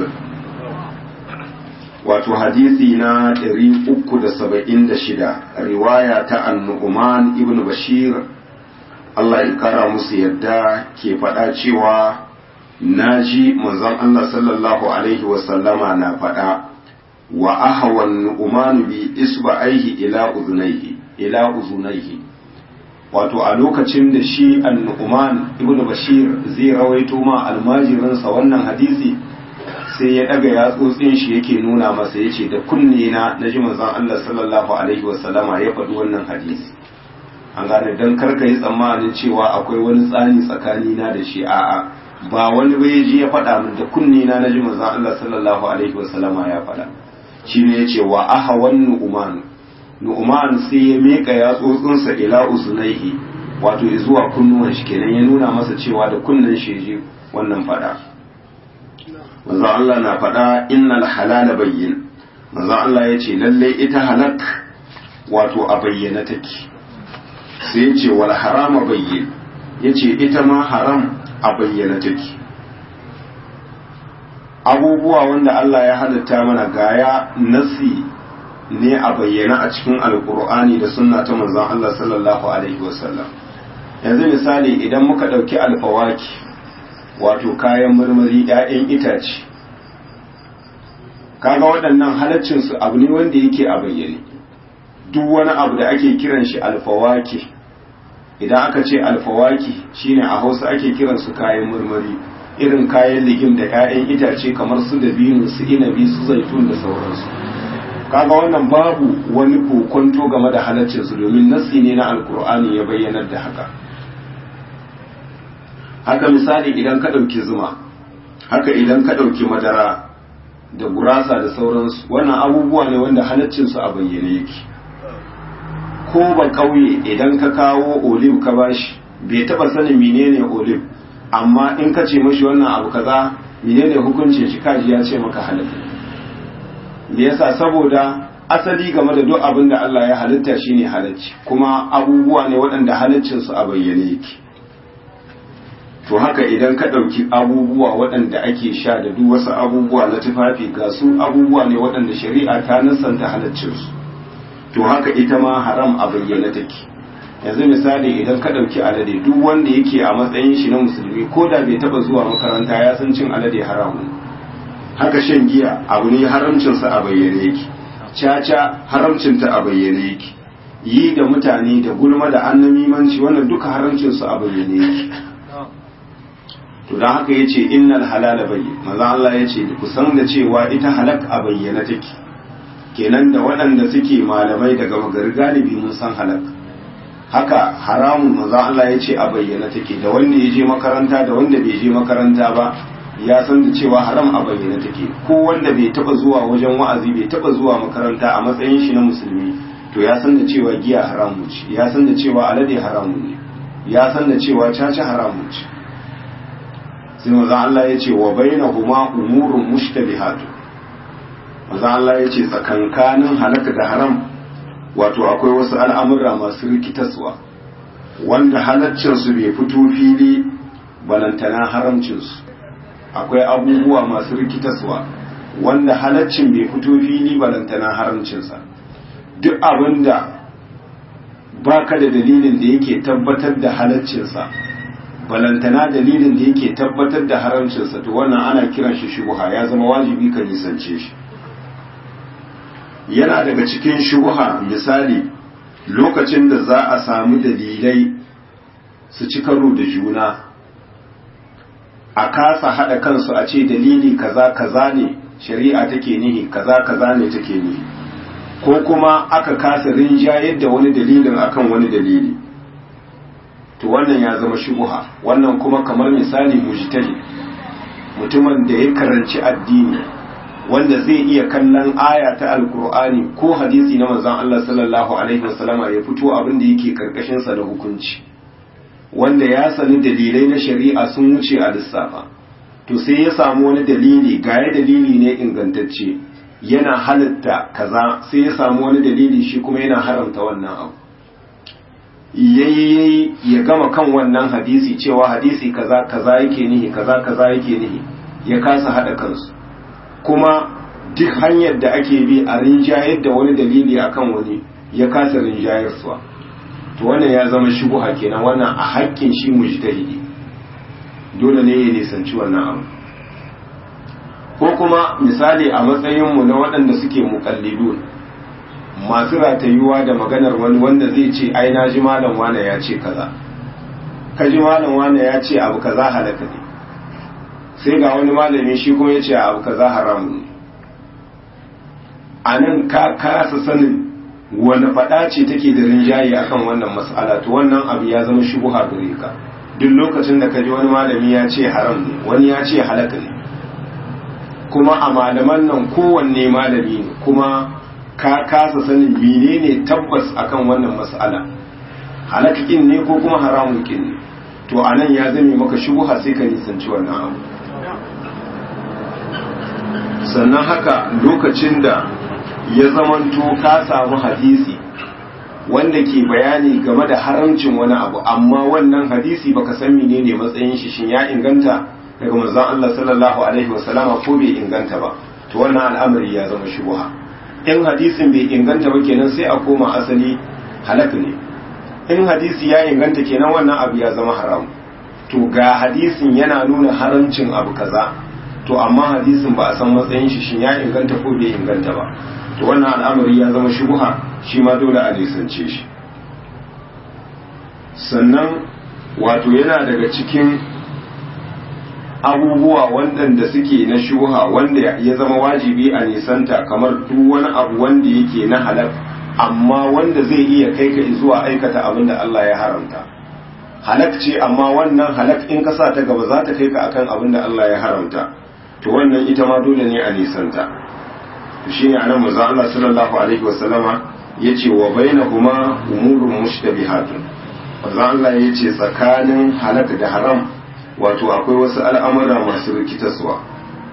wato hadisi na 376 riwaya ta annu'uman ibn bashir Allah ya kara musu yadda ke faɗa cewa na ji manzon Allah sallallahu alaihi wasallama na faɗa wa ahawan nu'uman bi isba'aihi ila uzunaihi ila uzunaihi wato a lokacin da shi annu'uman ibn bashir zai rawaito ma almajirinsa wannan hadisi sai ya daga yatsotsin shi yake nuna masa ya ce da kunne na na ji manzon Allah sallallahu alaihi wasallama ya faɗi wannan hadisi an gane dan karka yi tsammanin cewa akwai wani tsani tsakani na da shi a'a ba wani bai ji ya faɗa min da kunne na na ji manzon Allah sallallahu alaihi wasallama ya faɗa shine ya ce wa ahawan nu'man nu'man sai ya meka yatsotsinsa ila uzunaihi wato zuwa kunnuwan shi kenan ya nuna masa cewa da kunnen shi ji wannan faɗa manzo Allah na faɗa innal halala bayyin manzo Allah ya ce lalle ita halak wato a bayyana take sai ya ce wal harama bayyin ya ce ita ma haram a bayyana take abubuwa wanda Allah ya halitta mana gaya nasi ne a bayyana a cikin alkur'ani da sunna ta manzon Allah sallallahu alaihi wasallam yanzu misali idan muka ɗauki alfawaki wato kayan marmari 'ya'yan itace kaga waɗannan halaccinsu abu ne wanda yake a bayyane duk wani abu da ake kiran shi alfawaki idan aka ce alfawaki shine a hausa ake kiran su kayan marmari irin kayan ligim da 'ya'yan itace kamar su dabino su inabi su zaitun da sauransu kaga wannan babu wani kokonto game da halaccinsu domin nassi ne na alkur'ani ya bayyanar da haka haka misali idan ka ɗauki zuma haka idan ka ɗauki madara da gurasa da sauransu wannan abubuwa ne wanda halaccinsu a bayyane yake ko ba kauye idan ka kawo olive ka bashi bai taba sanin menene olive amma in ka ce mashi wannan abu kaza menene hukuncin shi kaji ya ce maka halal me yasa saboda asali game da duk abin da Allah ya halitta shine halacci kuma abubuwa ne waɗanda halaccinsu a bayyane yake to haka idan ka ɗauki abubuwa waɗanda ake sha da duk wasu abubuwa na tufafi ga su abubuwa ne waɗanda shari'a ta nasanta halaccinsu to haka ita ma haram a bayyana take yanzu misali idan ka ɗauki alade duk wanda yake a matsayin shi na musulmi ko da bai taɓa zuwa makaranta ya san cin alade haramun haka shan giya abu ne haramcinsa a bayyane yake caca haramcinta a bayyane yake yi da mutane da gulma da annamimanci wannan duka haramcinsu a bayyane yake to don haka ya ce innal halala bayyin maza Allah ya ce ku san da cewa ita halak a bayyana take kenan da waɗanda suke malamai daga magari galibi mun san halak haka haramun maza Allah ya ce a bayyana take da wanda ya je makaranta da wanda bai je makaranta ba ya san da cewa haram a bayyana take ko wanda bai taba zuwa wajen wa'azi bai taba zuwa makaranta a matsayin shi na musulmi to ya san da cewa giya haramun ce ya san da cewa alade haramun ne ya san da cewa caca haramun ce sai maza Allah ya ce wa bainahuma umurun mushtabihatu maza Allah ya ce tsakankanin halaka da haram wato akwai wasu al'amura masu rikitaswa wanda halaccinsu bai fito fili balantana haramcinsu akwai abubuwa masu rikitaswa wanda halaccin bai fito fili balantana haramcinsa duk abinda baka da dalilin da yake tabbatar da halaccinsa balantana dalilin da yake tabbatar da haramcinsa to wannan ana kiran shi shubuha ya zama wajibi ka nisance shi yana daga cikin shubuha misali lokacin da za a samu dalilai su ci karo da juna a kasa haɗa kansu a ce dalili kaza kaza ne shari'a take nihi kaza kaza ne take nihi ko kuma aka kasa rinjayar da wani dalilin akan wani dalili to wannan ya zama shubuha wannan kuma kamar misali mujtahid mutumin da ya karanci addini wanda zai iya kallon aya ta alkur'ani ko hadisi na manzon Allah sallallahu alaihi wasallama ya fito abin da yake karkashin sa da hukunci wanda ya sani dalilai na shari'a sun wuce a lissafa to sai ya samu wani dalili gaya dalili ne ingantacce yana halitta kaza sai ya samu wani dalili shi kuma yana haramta wannan abu yayi ya gama kan wannan hadisi cewa hadisi kaza kaza yake nihi kaza kaza yake nihi ya kasa hada kansu kuma duk hanyar da ake bi a rinjayar da wani dalili akan wani ya kasa rinjayar suwa to wannan ya zama shubuha kenan wannan a haƙƙin shi mujtahidi dole ne ya nisanci wannan abu ko kuma misali a matsayinmu na waɗanda suke muƙallidun masu ratayuwa da maganar wani wanda zai ce ai na ji malam wane ya ce kaza ka ji malam wane ya ce abu kaza halaka ne sai ga wani malami shi kuma ya ce abu kaza haramu ne a nan ka kasa sanin wani faɗa ce take da rinjaye akan wannan mas'ala to wannan abu ya zama shubuha gare ka duk lokacin da ka ji wani malami ya ce haram ne wani ya ce halaka ne kuma a malaman nan kowanne malami ne kuma ka kasa sanin menene tabbas akan wannan mas'ala halakakin ne ko kuma haramun kin ne to anan ya zame maka shubuha sai ka nisanci wannan abu sannan haka lokacin da ya zamanto ka samu hadisi wanda wanda ke bayani game da haramcin wani abu amma wannan hadisi baka san menene matsayin shi shin ya inganta daga manzon Allah sallallahu alaihi wasallama ko bai inganta ba to wannan al'amari ya zama shubha in hadisin bai inganta ba kenan sai a koma asali halak ne in hadisi ya inganta kenan wannan abu ya zama haram to ga hadisin yana nuna haramcin abu kaza to amma hadisin ba a san matsayin shi shin ya inganta ko bai inganta ba to wannan al'amari ya zama shubha shi ma dole a nisance shi sannan wato yana daga cikin abubuwa waɗanda suke na shuha wanda ya zama wajibi a nisanta kamar duk wani abu wanda yake na halal amma wanda zai iya kai ka zuwa aikata abin da Allah ya haramta halak ce amma wannan halak in ka sa ta gaba za ta kai ka akan abin da Allah ya haramta to wannan ita ma dole ne a nisanta to shine anan manzo Allah sallallahu alaihi wasallama yace wa bainahuma umurun mushtabihatun manzo Allah yace tsakanin halak da haram wato akwai wasu al'amura masu rikitaswa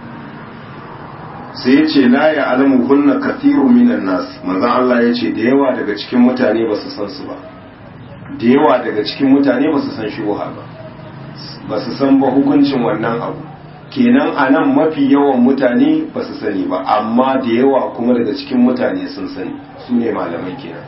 sai ya ce la ya alamu hunna kathiru minan nas manzan Allah ya ce da yawa daga cikin mutane ba su san su ba da yawa daga cikin mutane ba su san shubuha ba ba su san ba hukuncin wannan abu kenan a nan mafi yawan mutane ba su sani ba amma da yawa kuma daga cikin mutane sun sani su ne malamai kenan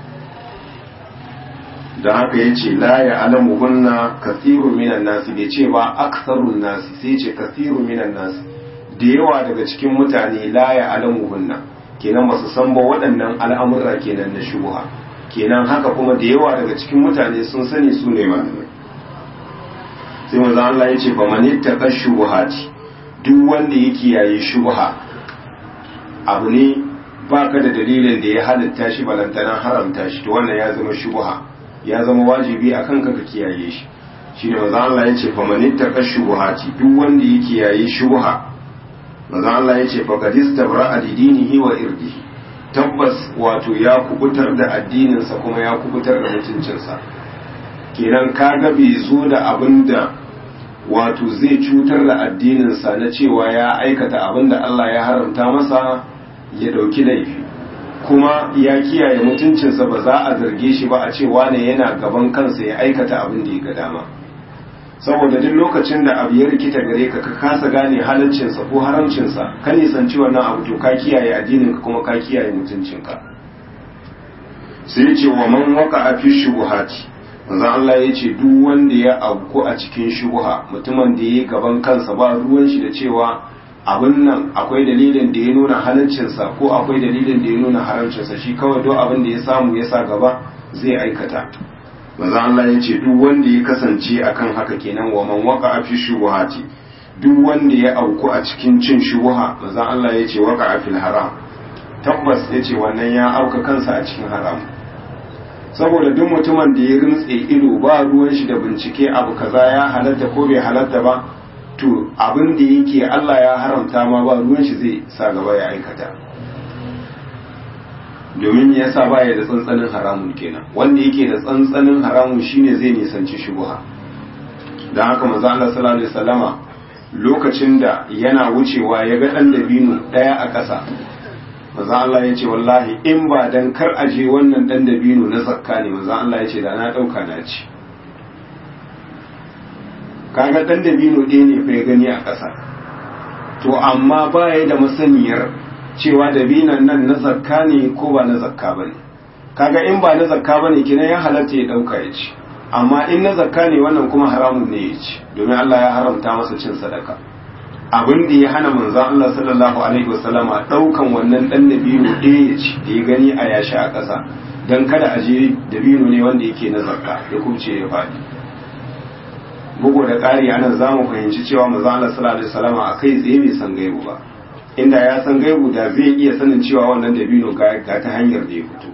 da haka ya ce la ya alamu hunna kathiru minan nasi bai ce ba aksarun nasi sai ce kathiru minan nasi da yawa daga cikin mutane la ya alamu hunna kenan ba su san ba waɗannan al'amurra kenan na shubuha kenan haka kuma da yawa daga cikin mutane sun sani su ne malamai sai manzo Allah ya ce fa man ittaqa shubuhati duk wanda ya kiyaye shubuha abu ne baka da dalilin da ya halitta shi balantana haramta shi to wannan ya zama shubuha ya zama wajibi a kanka ka kiyaye shi shine manzo Allah ya ce fa man ittaqa shubuhati duk wanda ya kiyaye shubuha manzo Allah ya ce fa qad istabra dinihi wa irdihi tabbas wato ya kubutar da addininsa kuma ya kubutar da mutuncinsa kenan kaga bai zo da abinda wato zai cutar da addininsa na cewa ya aikata abinda Allah ya haramta masa ya dauki laifi kuma ya kiyaye mutuncinsa ba za a zarge shi ba a ce wane yana gaban kansa ya aikata abin da ya ga dama saboda duk lokacin da abu ya rikita gare ka ka kasa gane halaccinsa ko haramcinsa ka nisanci wannan abu to ka kiyaye addininka kuma ka kiyaye mutuncinka sai ya ce wa man waka a fi shubuhati manzo Allah ya ce duk wanda ya auku a cikin shubuha mutumin da ya gaban kansa ba ruwan shi da cewa abin nan akwai dalilin da ya nuna halaccinsa ko akwai dalilin da ya nuna haramcinsa shi kawai duk abin da ya samu ya sa gaba zai aikata maza Allah ya ce duk wanda ya kasance akan haka kenan wa man waka a fi shubuhati duk wanda ya auku a cikin cin shubuha maza Allah ya ce waka a fil haram tabbas ya ce wannan ya auka kansa a cikin haram saboda duk mutumin da ya rintse ido ba ruwan shi da bincike abu kaza ya halatta ko bai halatta ba to abin da yake Allah ya haramta ma ba ruwan shi zai sa gaba ya aikata domin ya sa baya da tsantsanin haramun kenan wanda yake da tsantsanin haramun shine zai nisanci shubuha don haka manzo Allah sallallahu alaihi wasallama lokacin da yana wucewa ya ga dan dabino daya a ƙasa manzo Allah ya ce wallahi in ba dan kar aje wannan dan dabino na zakka ne manzo Allah ya ce da na dauka na ci kaga dan dabino ɗaya ne fa ya gani a ƙasa to amma baya da masaniyar cewa dabinan nan na zakka ne ko ba na zakka bane kaga in ba na zakka bane kinan ya halatta ya dauka ya ci amma in na zakka ne wannan kuma haramun ne ya ci domin Allah ya haramta masa cin sadaka abin da ya hana manzon Allah sallallahu alaihi wasallama daukan wannan dan dabino ɗaya ya ci da ya gani a yashi a ƙasa dan kada a je dabino ne wanda yake na zakka ya kubce ya faɗi bugu da ƙari anan za mu fahimci cewa manzon Allah sallallahu alaihi wasallama a kai tsaye bai san gaibu ba inda ya san gaibu da zai iya sanin cewa wannan dabino ga ta hanyar da ya fito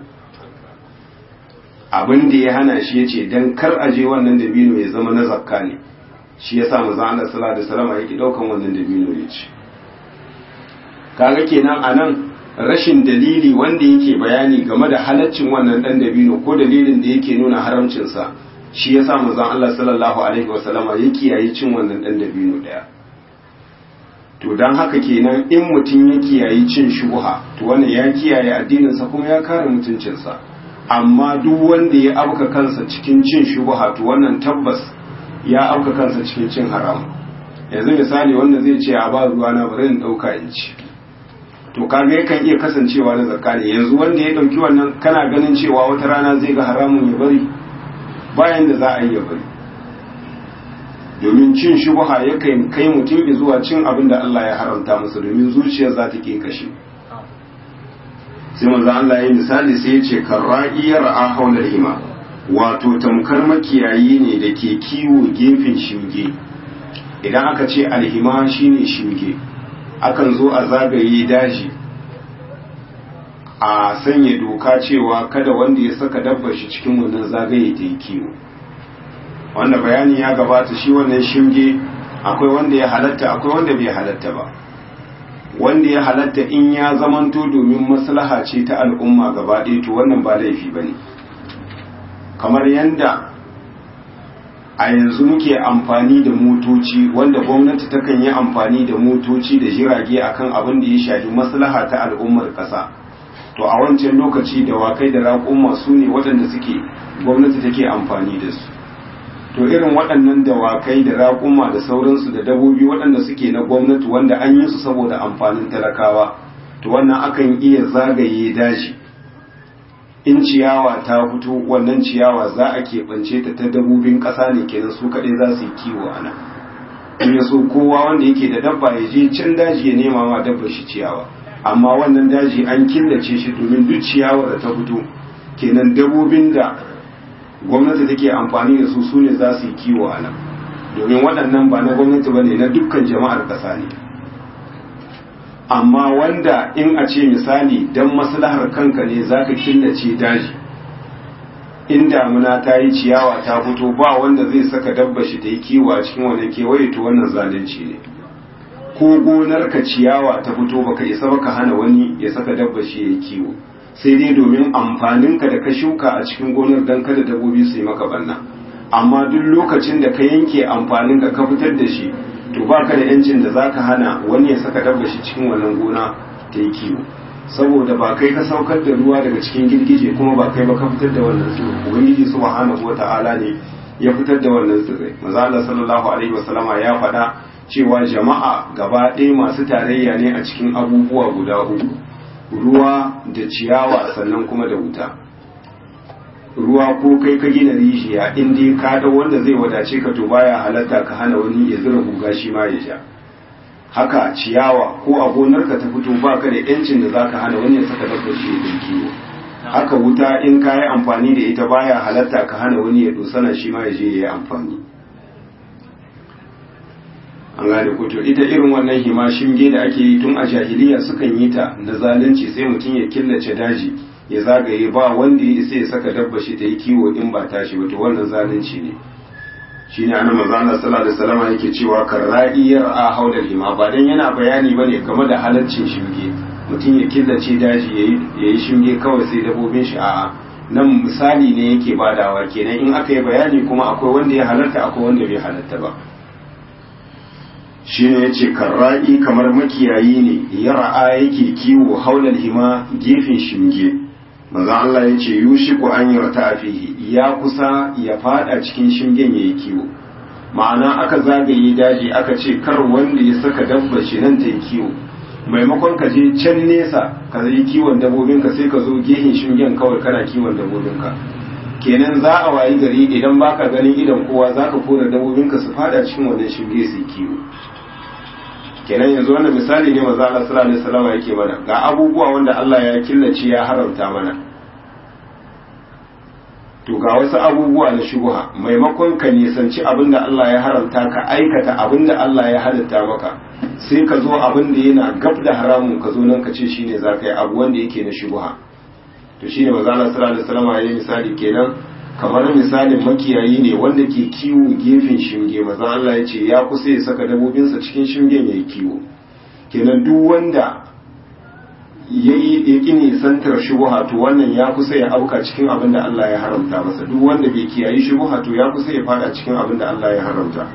abin da ya hana shi ya ce don kar a je wannan dabino ya zama na zakka ne shi ya sa maza Allah sallallahu alaihi wasallam yake daukan wannan dabino ya ci kaga kenan anan rashin dalili wanda yake bayani game da halaccin wannan dan dabino ko dalilin da yake nuna haramcin sa shi ya sa maza Allah sallallahu alaihi wasallam ya kiyaye cin wannan dan dabino daya to dan haka kenan in mutum ya kiyaye cin shubha to wannan ya kiyaye addinin sa kuma ya kare mutuncinsa amma duk wanda ya auka kansa cikin cin shubha to wannan tabbas ya auka kansa cikin cin haram yanzu misali wanda zai ce a ba ruwa na bari in dauka in ci to kaga yakan iya kasancewa na zakka ne yanzu wanda ya dauki wannan kana ganin cewa wata rana zai ga haramun ya bari bayan da za a yi ya bari domin cin shubha yakan kai mutum zuwa cin abin da Allah ya haramta masa domin zuciyar za ta ke kashe sai manzo Allah ya misali sai ya ce karra'iyar a haular hima wato tamkar makiyayi ne da ke kiwo gefen shinge idan aka ce alhima shine shinge akan zo a zagaye daji a sanya doka cewa kada wanda ya saka dabbar shi cikin wannan zagaye ta yi kiwo wanda bayani ya gabata shi wannan shinge akwai wanda ya halatta akwai wanda bai halatta ba wanda ya halatta in ya zamanto domin maslaha ce ta al'umma gaba ɗaya to wannan ba laifi ba ne kamar yadda a yanzu muke amfani da motoci wanda gwamnati takan yi amfani da motoci da jirage akan abin da ya shafi maslaha ta al'ummar ƙasa to a wancan lokaci dawakai da raƙuma su ne waɗanda suke gwamnati take amfani da su to irin waɗannan dawakai da raƙuma da sauransu da dabobi waɗanda suke na gwamnati wanda an yi su saboda amfanin talakawa to wannan akan iya zagaye daji in ciyawa ta fito wannan ciyawa za a keɓance ta ta dabobin ƙasa ne kenan su kaɗai za su yi kiwo a nan in ya so kowa wanda yake da dabba ya je can daji ya nema ma dabba shi ciyawa amma wannan daji an killace shi domin duk ciyawar da ta fito kenan dabobin da gwamnati take amfani da su su ne za su yi kiwo a nan domin waɗannan ba na gwamnati ba ne na dukkan jama'ar ƙasa ne amma wanda in a ce misali don maslahar kanka ne za ka killace daji in damuna ta yi ciyawa ta fito ba wanda zai saka dabba shi ta yi kiwo a cikin wani kewaye to wannan zalunci ne ko gonar ka ciyawa ta fito baka isa baka hana wani ya saka dabba shi ya yi kiwo sai dai domin amfaninka da ka shuka a cikin gonar don kada dabbobi su yi maka banna amma duk lokacin da ka yanke amfaninka ka fitar da shi to baka da yancin da zaka hana wani ya saka dabba shi cikin wannan gona ta yi kiwo saboda ba kai ka saukar da ruwa daga cikin girgije kuma ba kai ba ka fitar da wannan tsiro ubangiji subhanahu wata'ala ne ya fitar da wannan tsirrai maza Allah sallallahu alaihi wasallama ya faɗa cewa jama'a gaba ɗaya masu tarayya ne a cikin abubuwa guda uku ruwa da ciyawa sannan kuma da wuta ruwa ko kai ka gina rijiya in dai ka da wanda zai wadace ka to baya halatta ka hana wani ya zura guga shi ma ya sha haka ciyawa ko a gonarka ta fito baka da yancin da zaka hana wani ya saka dabbar shi ya kiwo haka wuta in ka yi amfani da ita baya halatta ka hana wani ya dosana shi ma ya je ya yi amfani an gane ko to ita irin wannan hima shinge da ake yi tun a jahiliya sukan yi ta na zalunci sai mutum ya killace daji ya zagaye ba wanda ya isa ya saka dabba shi ta yi kiwo in ba tashi ba to wannan zalunci ne shine annabi manzo Allah sallallahu alaihi wasallam yake cewa karra'iyar a haula hima ba dan yana bayani bane game da halaccin shinge mutum ya killace daji yayi yayi shinge kawai sai dabbobin shi a'a nan misali ne yake badawa kenan in aka yi bayani kuma akwai wanda ya halatta akwai wanda bai halatta ba shine yace karra'i kamar makiyayi ne ya ra'a yake kiwo haulal hima gefen shinge manzo Allah yace yushiku an yarta fihi ya kusa ya fada cikin shingen yayi kiwo ma'ana aka zagaye daji aka ce kar wanda ya saka dabba shi nan ta yi kiwo maimakon ka je can nesa ka yi kiwon dabobinka sai ka zo gefen shingen kawai kana kiwon dabobinka kenan za a wayi gari idan baka ganin idan kowa zaka kora dabobinka su fada cikin wannan shinge su kiwo kenan yanzu wannan misali ne manzo Allah sallallahu alaihi wasallam yake mana ga abubuwa wanda Allah ya killace ya haramta mana to ga wasu abubuwa na shubha maimakon ka nisanci abin da Allah ya haramta ka aikata abin da Allah ya halatta maka sai ka zo abin da yana gab da haramun ka zo nan ka ce shine za ka yi abu wanda yake na shubha to shine manzo Allah sallallahu alaihi wasallam ya yi misali kenan kamar misalin makiyayi ne wanda ke kiwo gefen shinge maza Allah ya ce ya kusa ya saka dabobinsa cikin shingen ya yi kiwo kenan duk wanda ya yi ƙi nisantar shubuha to wannan ya kusa ya auka cikin abin da Allah ya haramta masa duk wanda bai kiyayi shubuha to ya kusa ya fada cikin abin da Allah ya haramta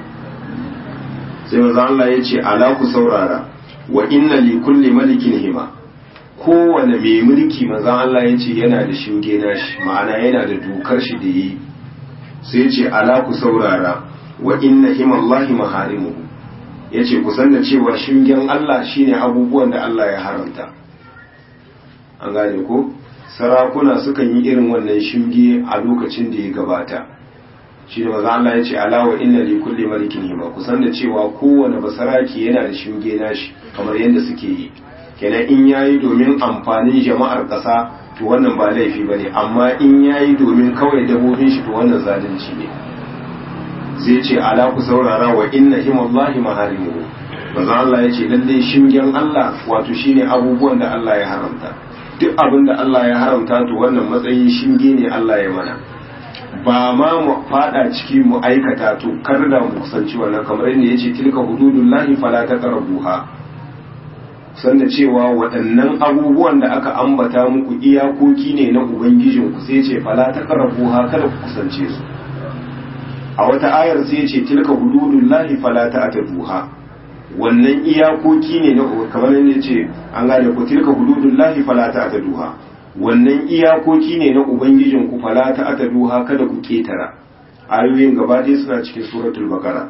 sai maza Allah ya ce ala ku saurara wa inna li kulli malikin hima kowane mai mulki manzon Allah ya ce yana da shinge nashi ma'ana yana da dokar shi da yi sai ce ala ku saurara wa inna himallahi maharimuhu yace ku san da cewa shingen Allah shine abubuwan da Allah ya haramta an gane ko sarakuna sukan yi irin wannan shinge a lokacin da ya gabata shi ne maza Allah ya ce alawa inna li kulli malikin hima kusan da cewa kowane basaraki yana da shinge nashi kamar yadda suke yi kenan in yayi domin amfanin jama'ar ƙasa to wannan ba laifi bane amma in yayi domin kawai dabobin shi to wannan zalunci ne zai ce ala ku saurara wa inna himallahi maharimuhu maza Allah ya ce lalle shingen Allah wato shine abubuwan da Allah ya haramta duk abin da Allah ya haramta to wannan matsayin shinge ne Allah ya mana ba ma mu fada ciki mu aikata to kar da mu kusanci wannan kamar yadda yace tilka hududullahi fala taqrabuha sanda cewa waɗannan abubuwan da aka ambata muku iyakoki ne na ubangijin ku sai ce fala taqrabuha kada ku kusance su a wata ayar sai yace tilka hududullahi fala ta'taduha wannan iyakoki ne na kamar yadda yace an gane ku tilka hududullahi fala ta'taduha wannan iyakoki ne na ubangijin ku fala ta ataduha kada ku ketara ayoyin gaba ɗaya suna cikin suratul baqara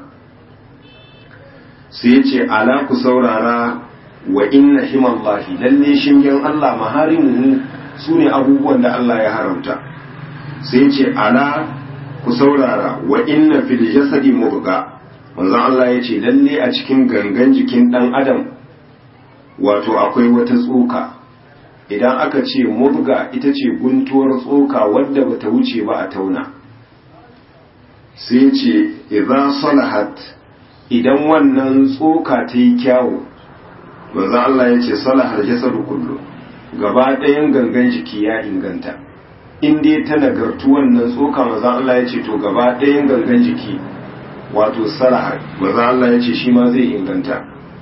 sai yace ala ku saurara wa inna himallahi lalle shingen Allah maharimuhu sune abubuwan da Allah ya haramta sai yace ala ku saurara wa inna fil jasadi mubga manzon Allah yace lalle a cikin gangan jikin dan adam wato akwai wata tsoka idan aka ce mubga ita ce guntuwar tsoka wadda bata wuce ba a tauna sai ce idza salahat idan wannan tsoka ta yi kyawu manzo Allah ya ce salahar jasadu kullu gaba ɗayan gangan jiki ya inganta in dai ta nagartu wannan tsoka manzo Allah ya ce to gaba ɗayan gangan jiki wato salahar manzo Allah ya ce shi ma zai inganta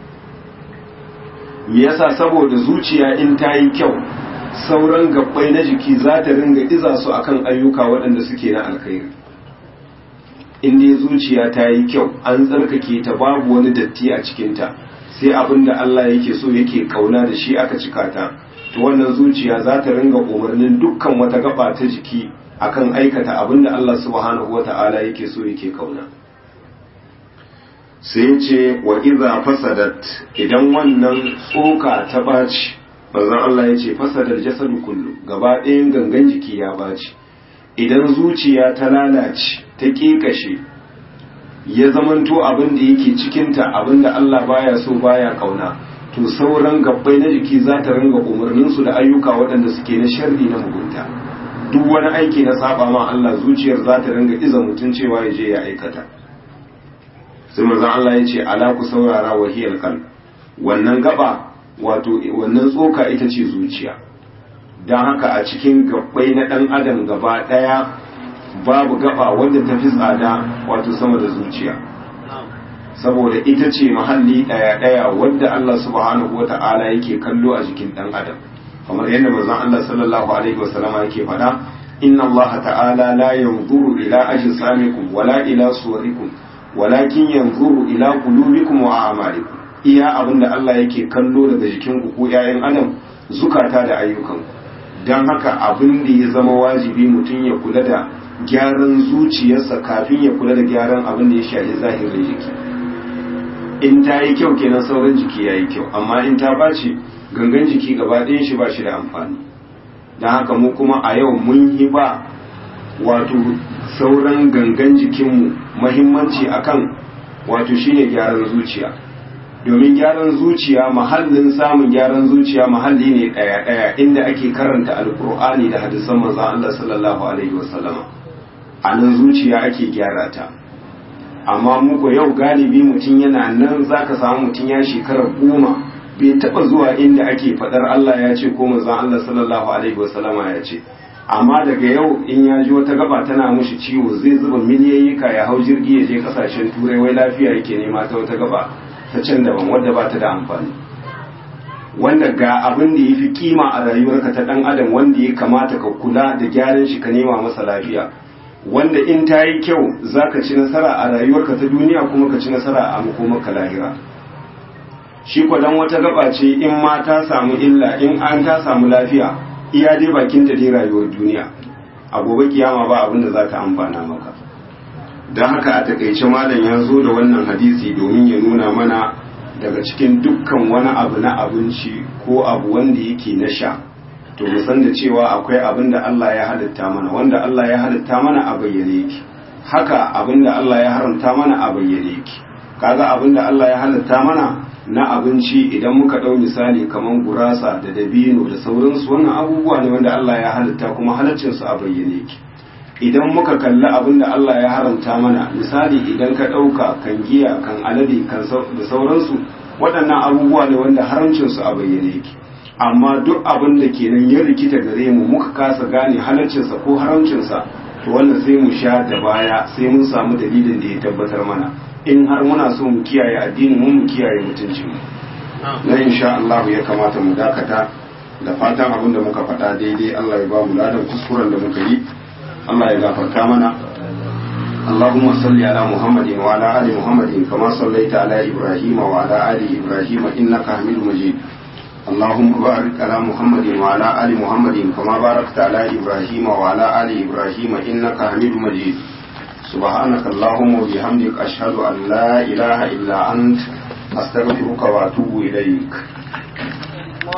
me yasa saboda zuciya in ta yi kyau sauran gabbai na jiki za ta ringa iza su akan ayyuka waɗanda suke na alkhairi in dai zuciya ta yi kyau an tsarkake ta babu wani datti a cikinta sai abin da Allah yake so yake kauna da shi aka cika ta to wannan zuciya za ta ringa umarnin dukkan wata gaba ta jiki akan aikata abin da Allah subhanahu wata'ala yake so yake kauna sai ce wa iza fasadat idan wannan tsoka ta baci manzon Allah ya ce fasadar jasadu kullu gaba ɗayan gangan jiki ya baci idan zuciya ta lalace ta ƙiƙashe ya zamanto abin da yake cikinta abin da Allah baya so baya kauna to sauran gabbai na jiki za ta ringa umarninsu da ayyuka waɗanda suke na sharri na mugunta duk wani aiki na saba ma Allah zuciyar za ta ringa iza mutum cewa ya je ya aikata sai manzon Allah ya ce ala ku saurara wahiyal qalb wannan gaba wato wannan tsoka ita ce zuciya don haka a cikin gabbai na ɗan adam gaba ɗaya babu gaba wanda ta fi tsada wato sama da zuciya saboda ita ce mahalli ɗaya-ɗaya wadda Allah subhanahu wa ta'ala yake kallo a jikin ɗan adam kamar yadda manzon Allah sallallahu alaihi wasallama yake faɗa inna Allah ta'ala la yanzuru ila ajsamikum wala ila suwarikum walakin yanzuru ila qulubikum wa a'malikum iya abinda Allah yake kallo daga jikin ku ko ƴaƴan adam zukata da ayyukan dan haka abin da ya zama wajibi mutum ya kula da gyaran zuciyarsa kafin ya kula da gyaran abin da ya shafi zahirin jiki in ta yi kyau kenan sauran jiki ya yi kyau amma in ta bace gangan jiki gaba ɗayan shi ba shi da amfani don haka mu kuma a yau mun yi ba wato sauran gangan jikinmu mahimmanci akan wato shine gyaran zuciya domin gyaran zuciya mahallin samun gyaran zuciya mahalli ne ɗaya-ɗaya inda ake karanta alkur'ani da hadisan manzon Allah sallallahu alaihi wasallama a nan zuciya ake gyara ta amma muku yau galibi mutum yana nan zaka samu mutum ya shekara goma bai taba zuwa inda ake fadar Allah ya ce ko manzon Allah sallallahu alaihi wasallama ya ce amma daga yau in ya ji wata gaba tana mushi ciwo zai zuba miliyayyika ya hau jirgi ya je kasashen turai wai lafiya yake nema ta wata gaba ta can daban wadda ba ta da amfani wanda ga abin da ya fi kima a rayuwarka ta dan adam wanda ya kamata ka kula da gyaran shi ka nema masa lafiya wanda in ta yi kyau za ka ci nasara a rayuwarka ta duniya kuma ka ci nasara a makomarka lahira shi dan wata gaba ce in ma ta samu illa in an ta samu lafiya iya dai bakin da dai rayuwar duniya a gobe kiyama ba abin da za ta amfana maka don haka a takaice malam ya zo da wannan hadisi domin ya nuna mana daga cikin dukkan wani abu na abinci ko abu wanda yake na sha to mu san da cewa akwai abin da Allah ya halitta mana wanda Allah ya halitta mana a bayyane yake haka abin da Allah ya haramta mana a bayyane yake kaga abin da Allah ya halitta mana na abinci idan muka ɗau misali kamar gurasa da dabino da sauransu wannan abubuwa ne wanda Allah ya halitta kuma halaccinsu a bayyane yake idan muka kalli abin da Allah ya haramta mana misali idan ka ɗauka kan giya kan alade kan da sauransu waɗannan abubuwa ne wanda haramcinsu a bayyane yake amma duk abin da kenan ya rikita gare mu muka kasa gane halaccinsa ko haramcinsa to wannan sai mu sha da baya sai mun samu dalilin da ya tabbatar mana in har muna so mu kiyaye addinin mu mu kiyaye mutuncin mu na insha Allah ya kamata mu dakata da fatan abin da muka faɗa daidai Allah ya ba mu ladan kuskuren da muka yi Allah ya gafarta mana اللهم صل على محمد وعلى آل محمد كما صليت على إبراهيم وعلى آل إبراهيم إنك حميد مجيد اللهم بارك على محمد وعلى آل محمد كما باركت على إبراهيم وعلى آل إبراهيم إنك حميد مجيد سبحانك اللهم وبحمدك أشهد أن لا إله إلا أنت أستغفرك وأتوب إليك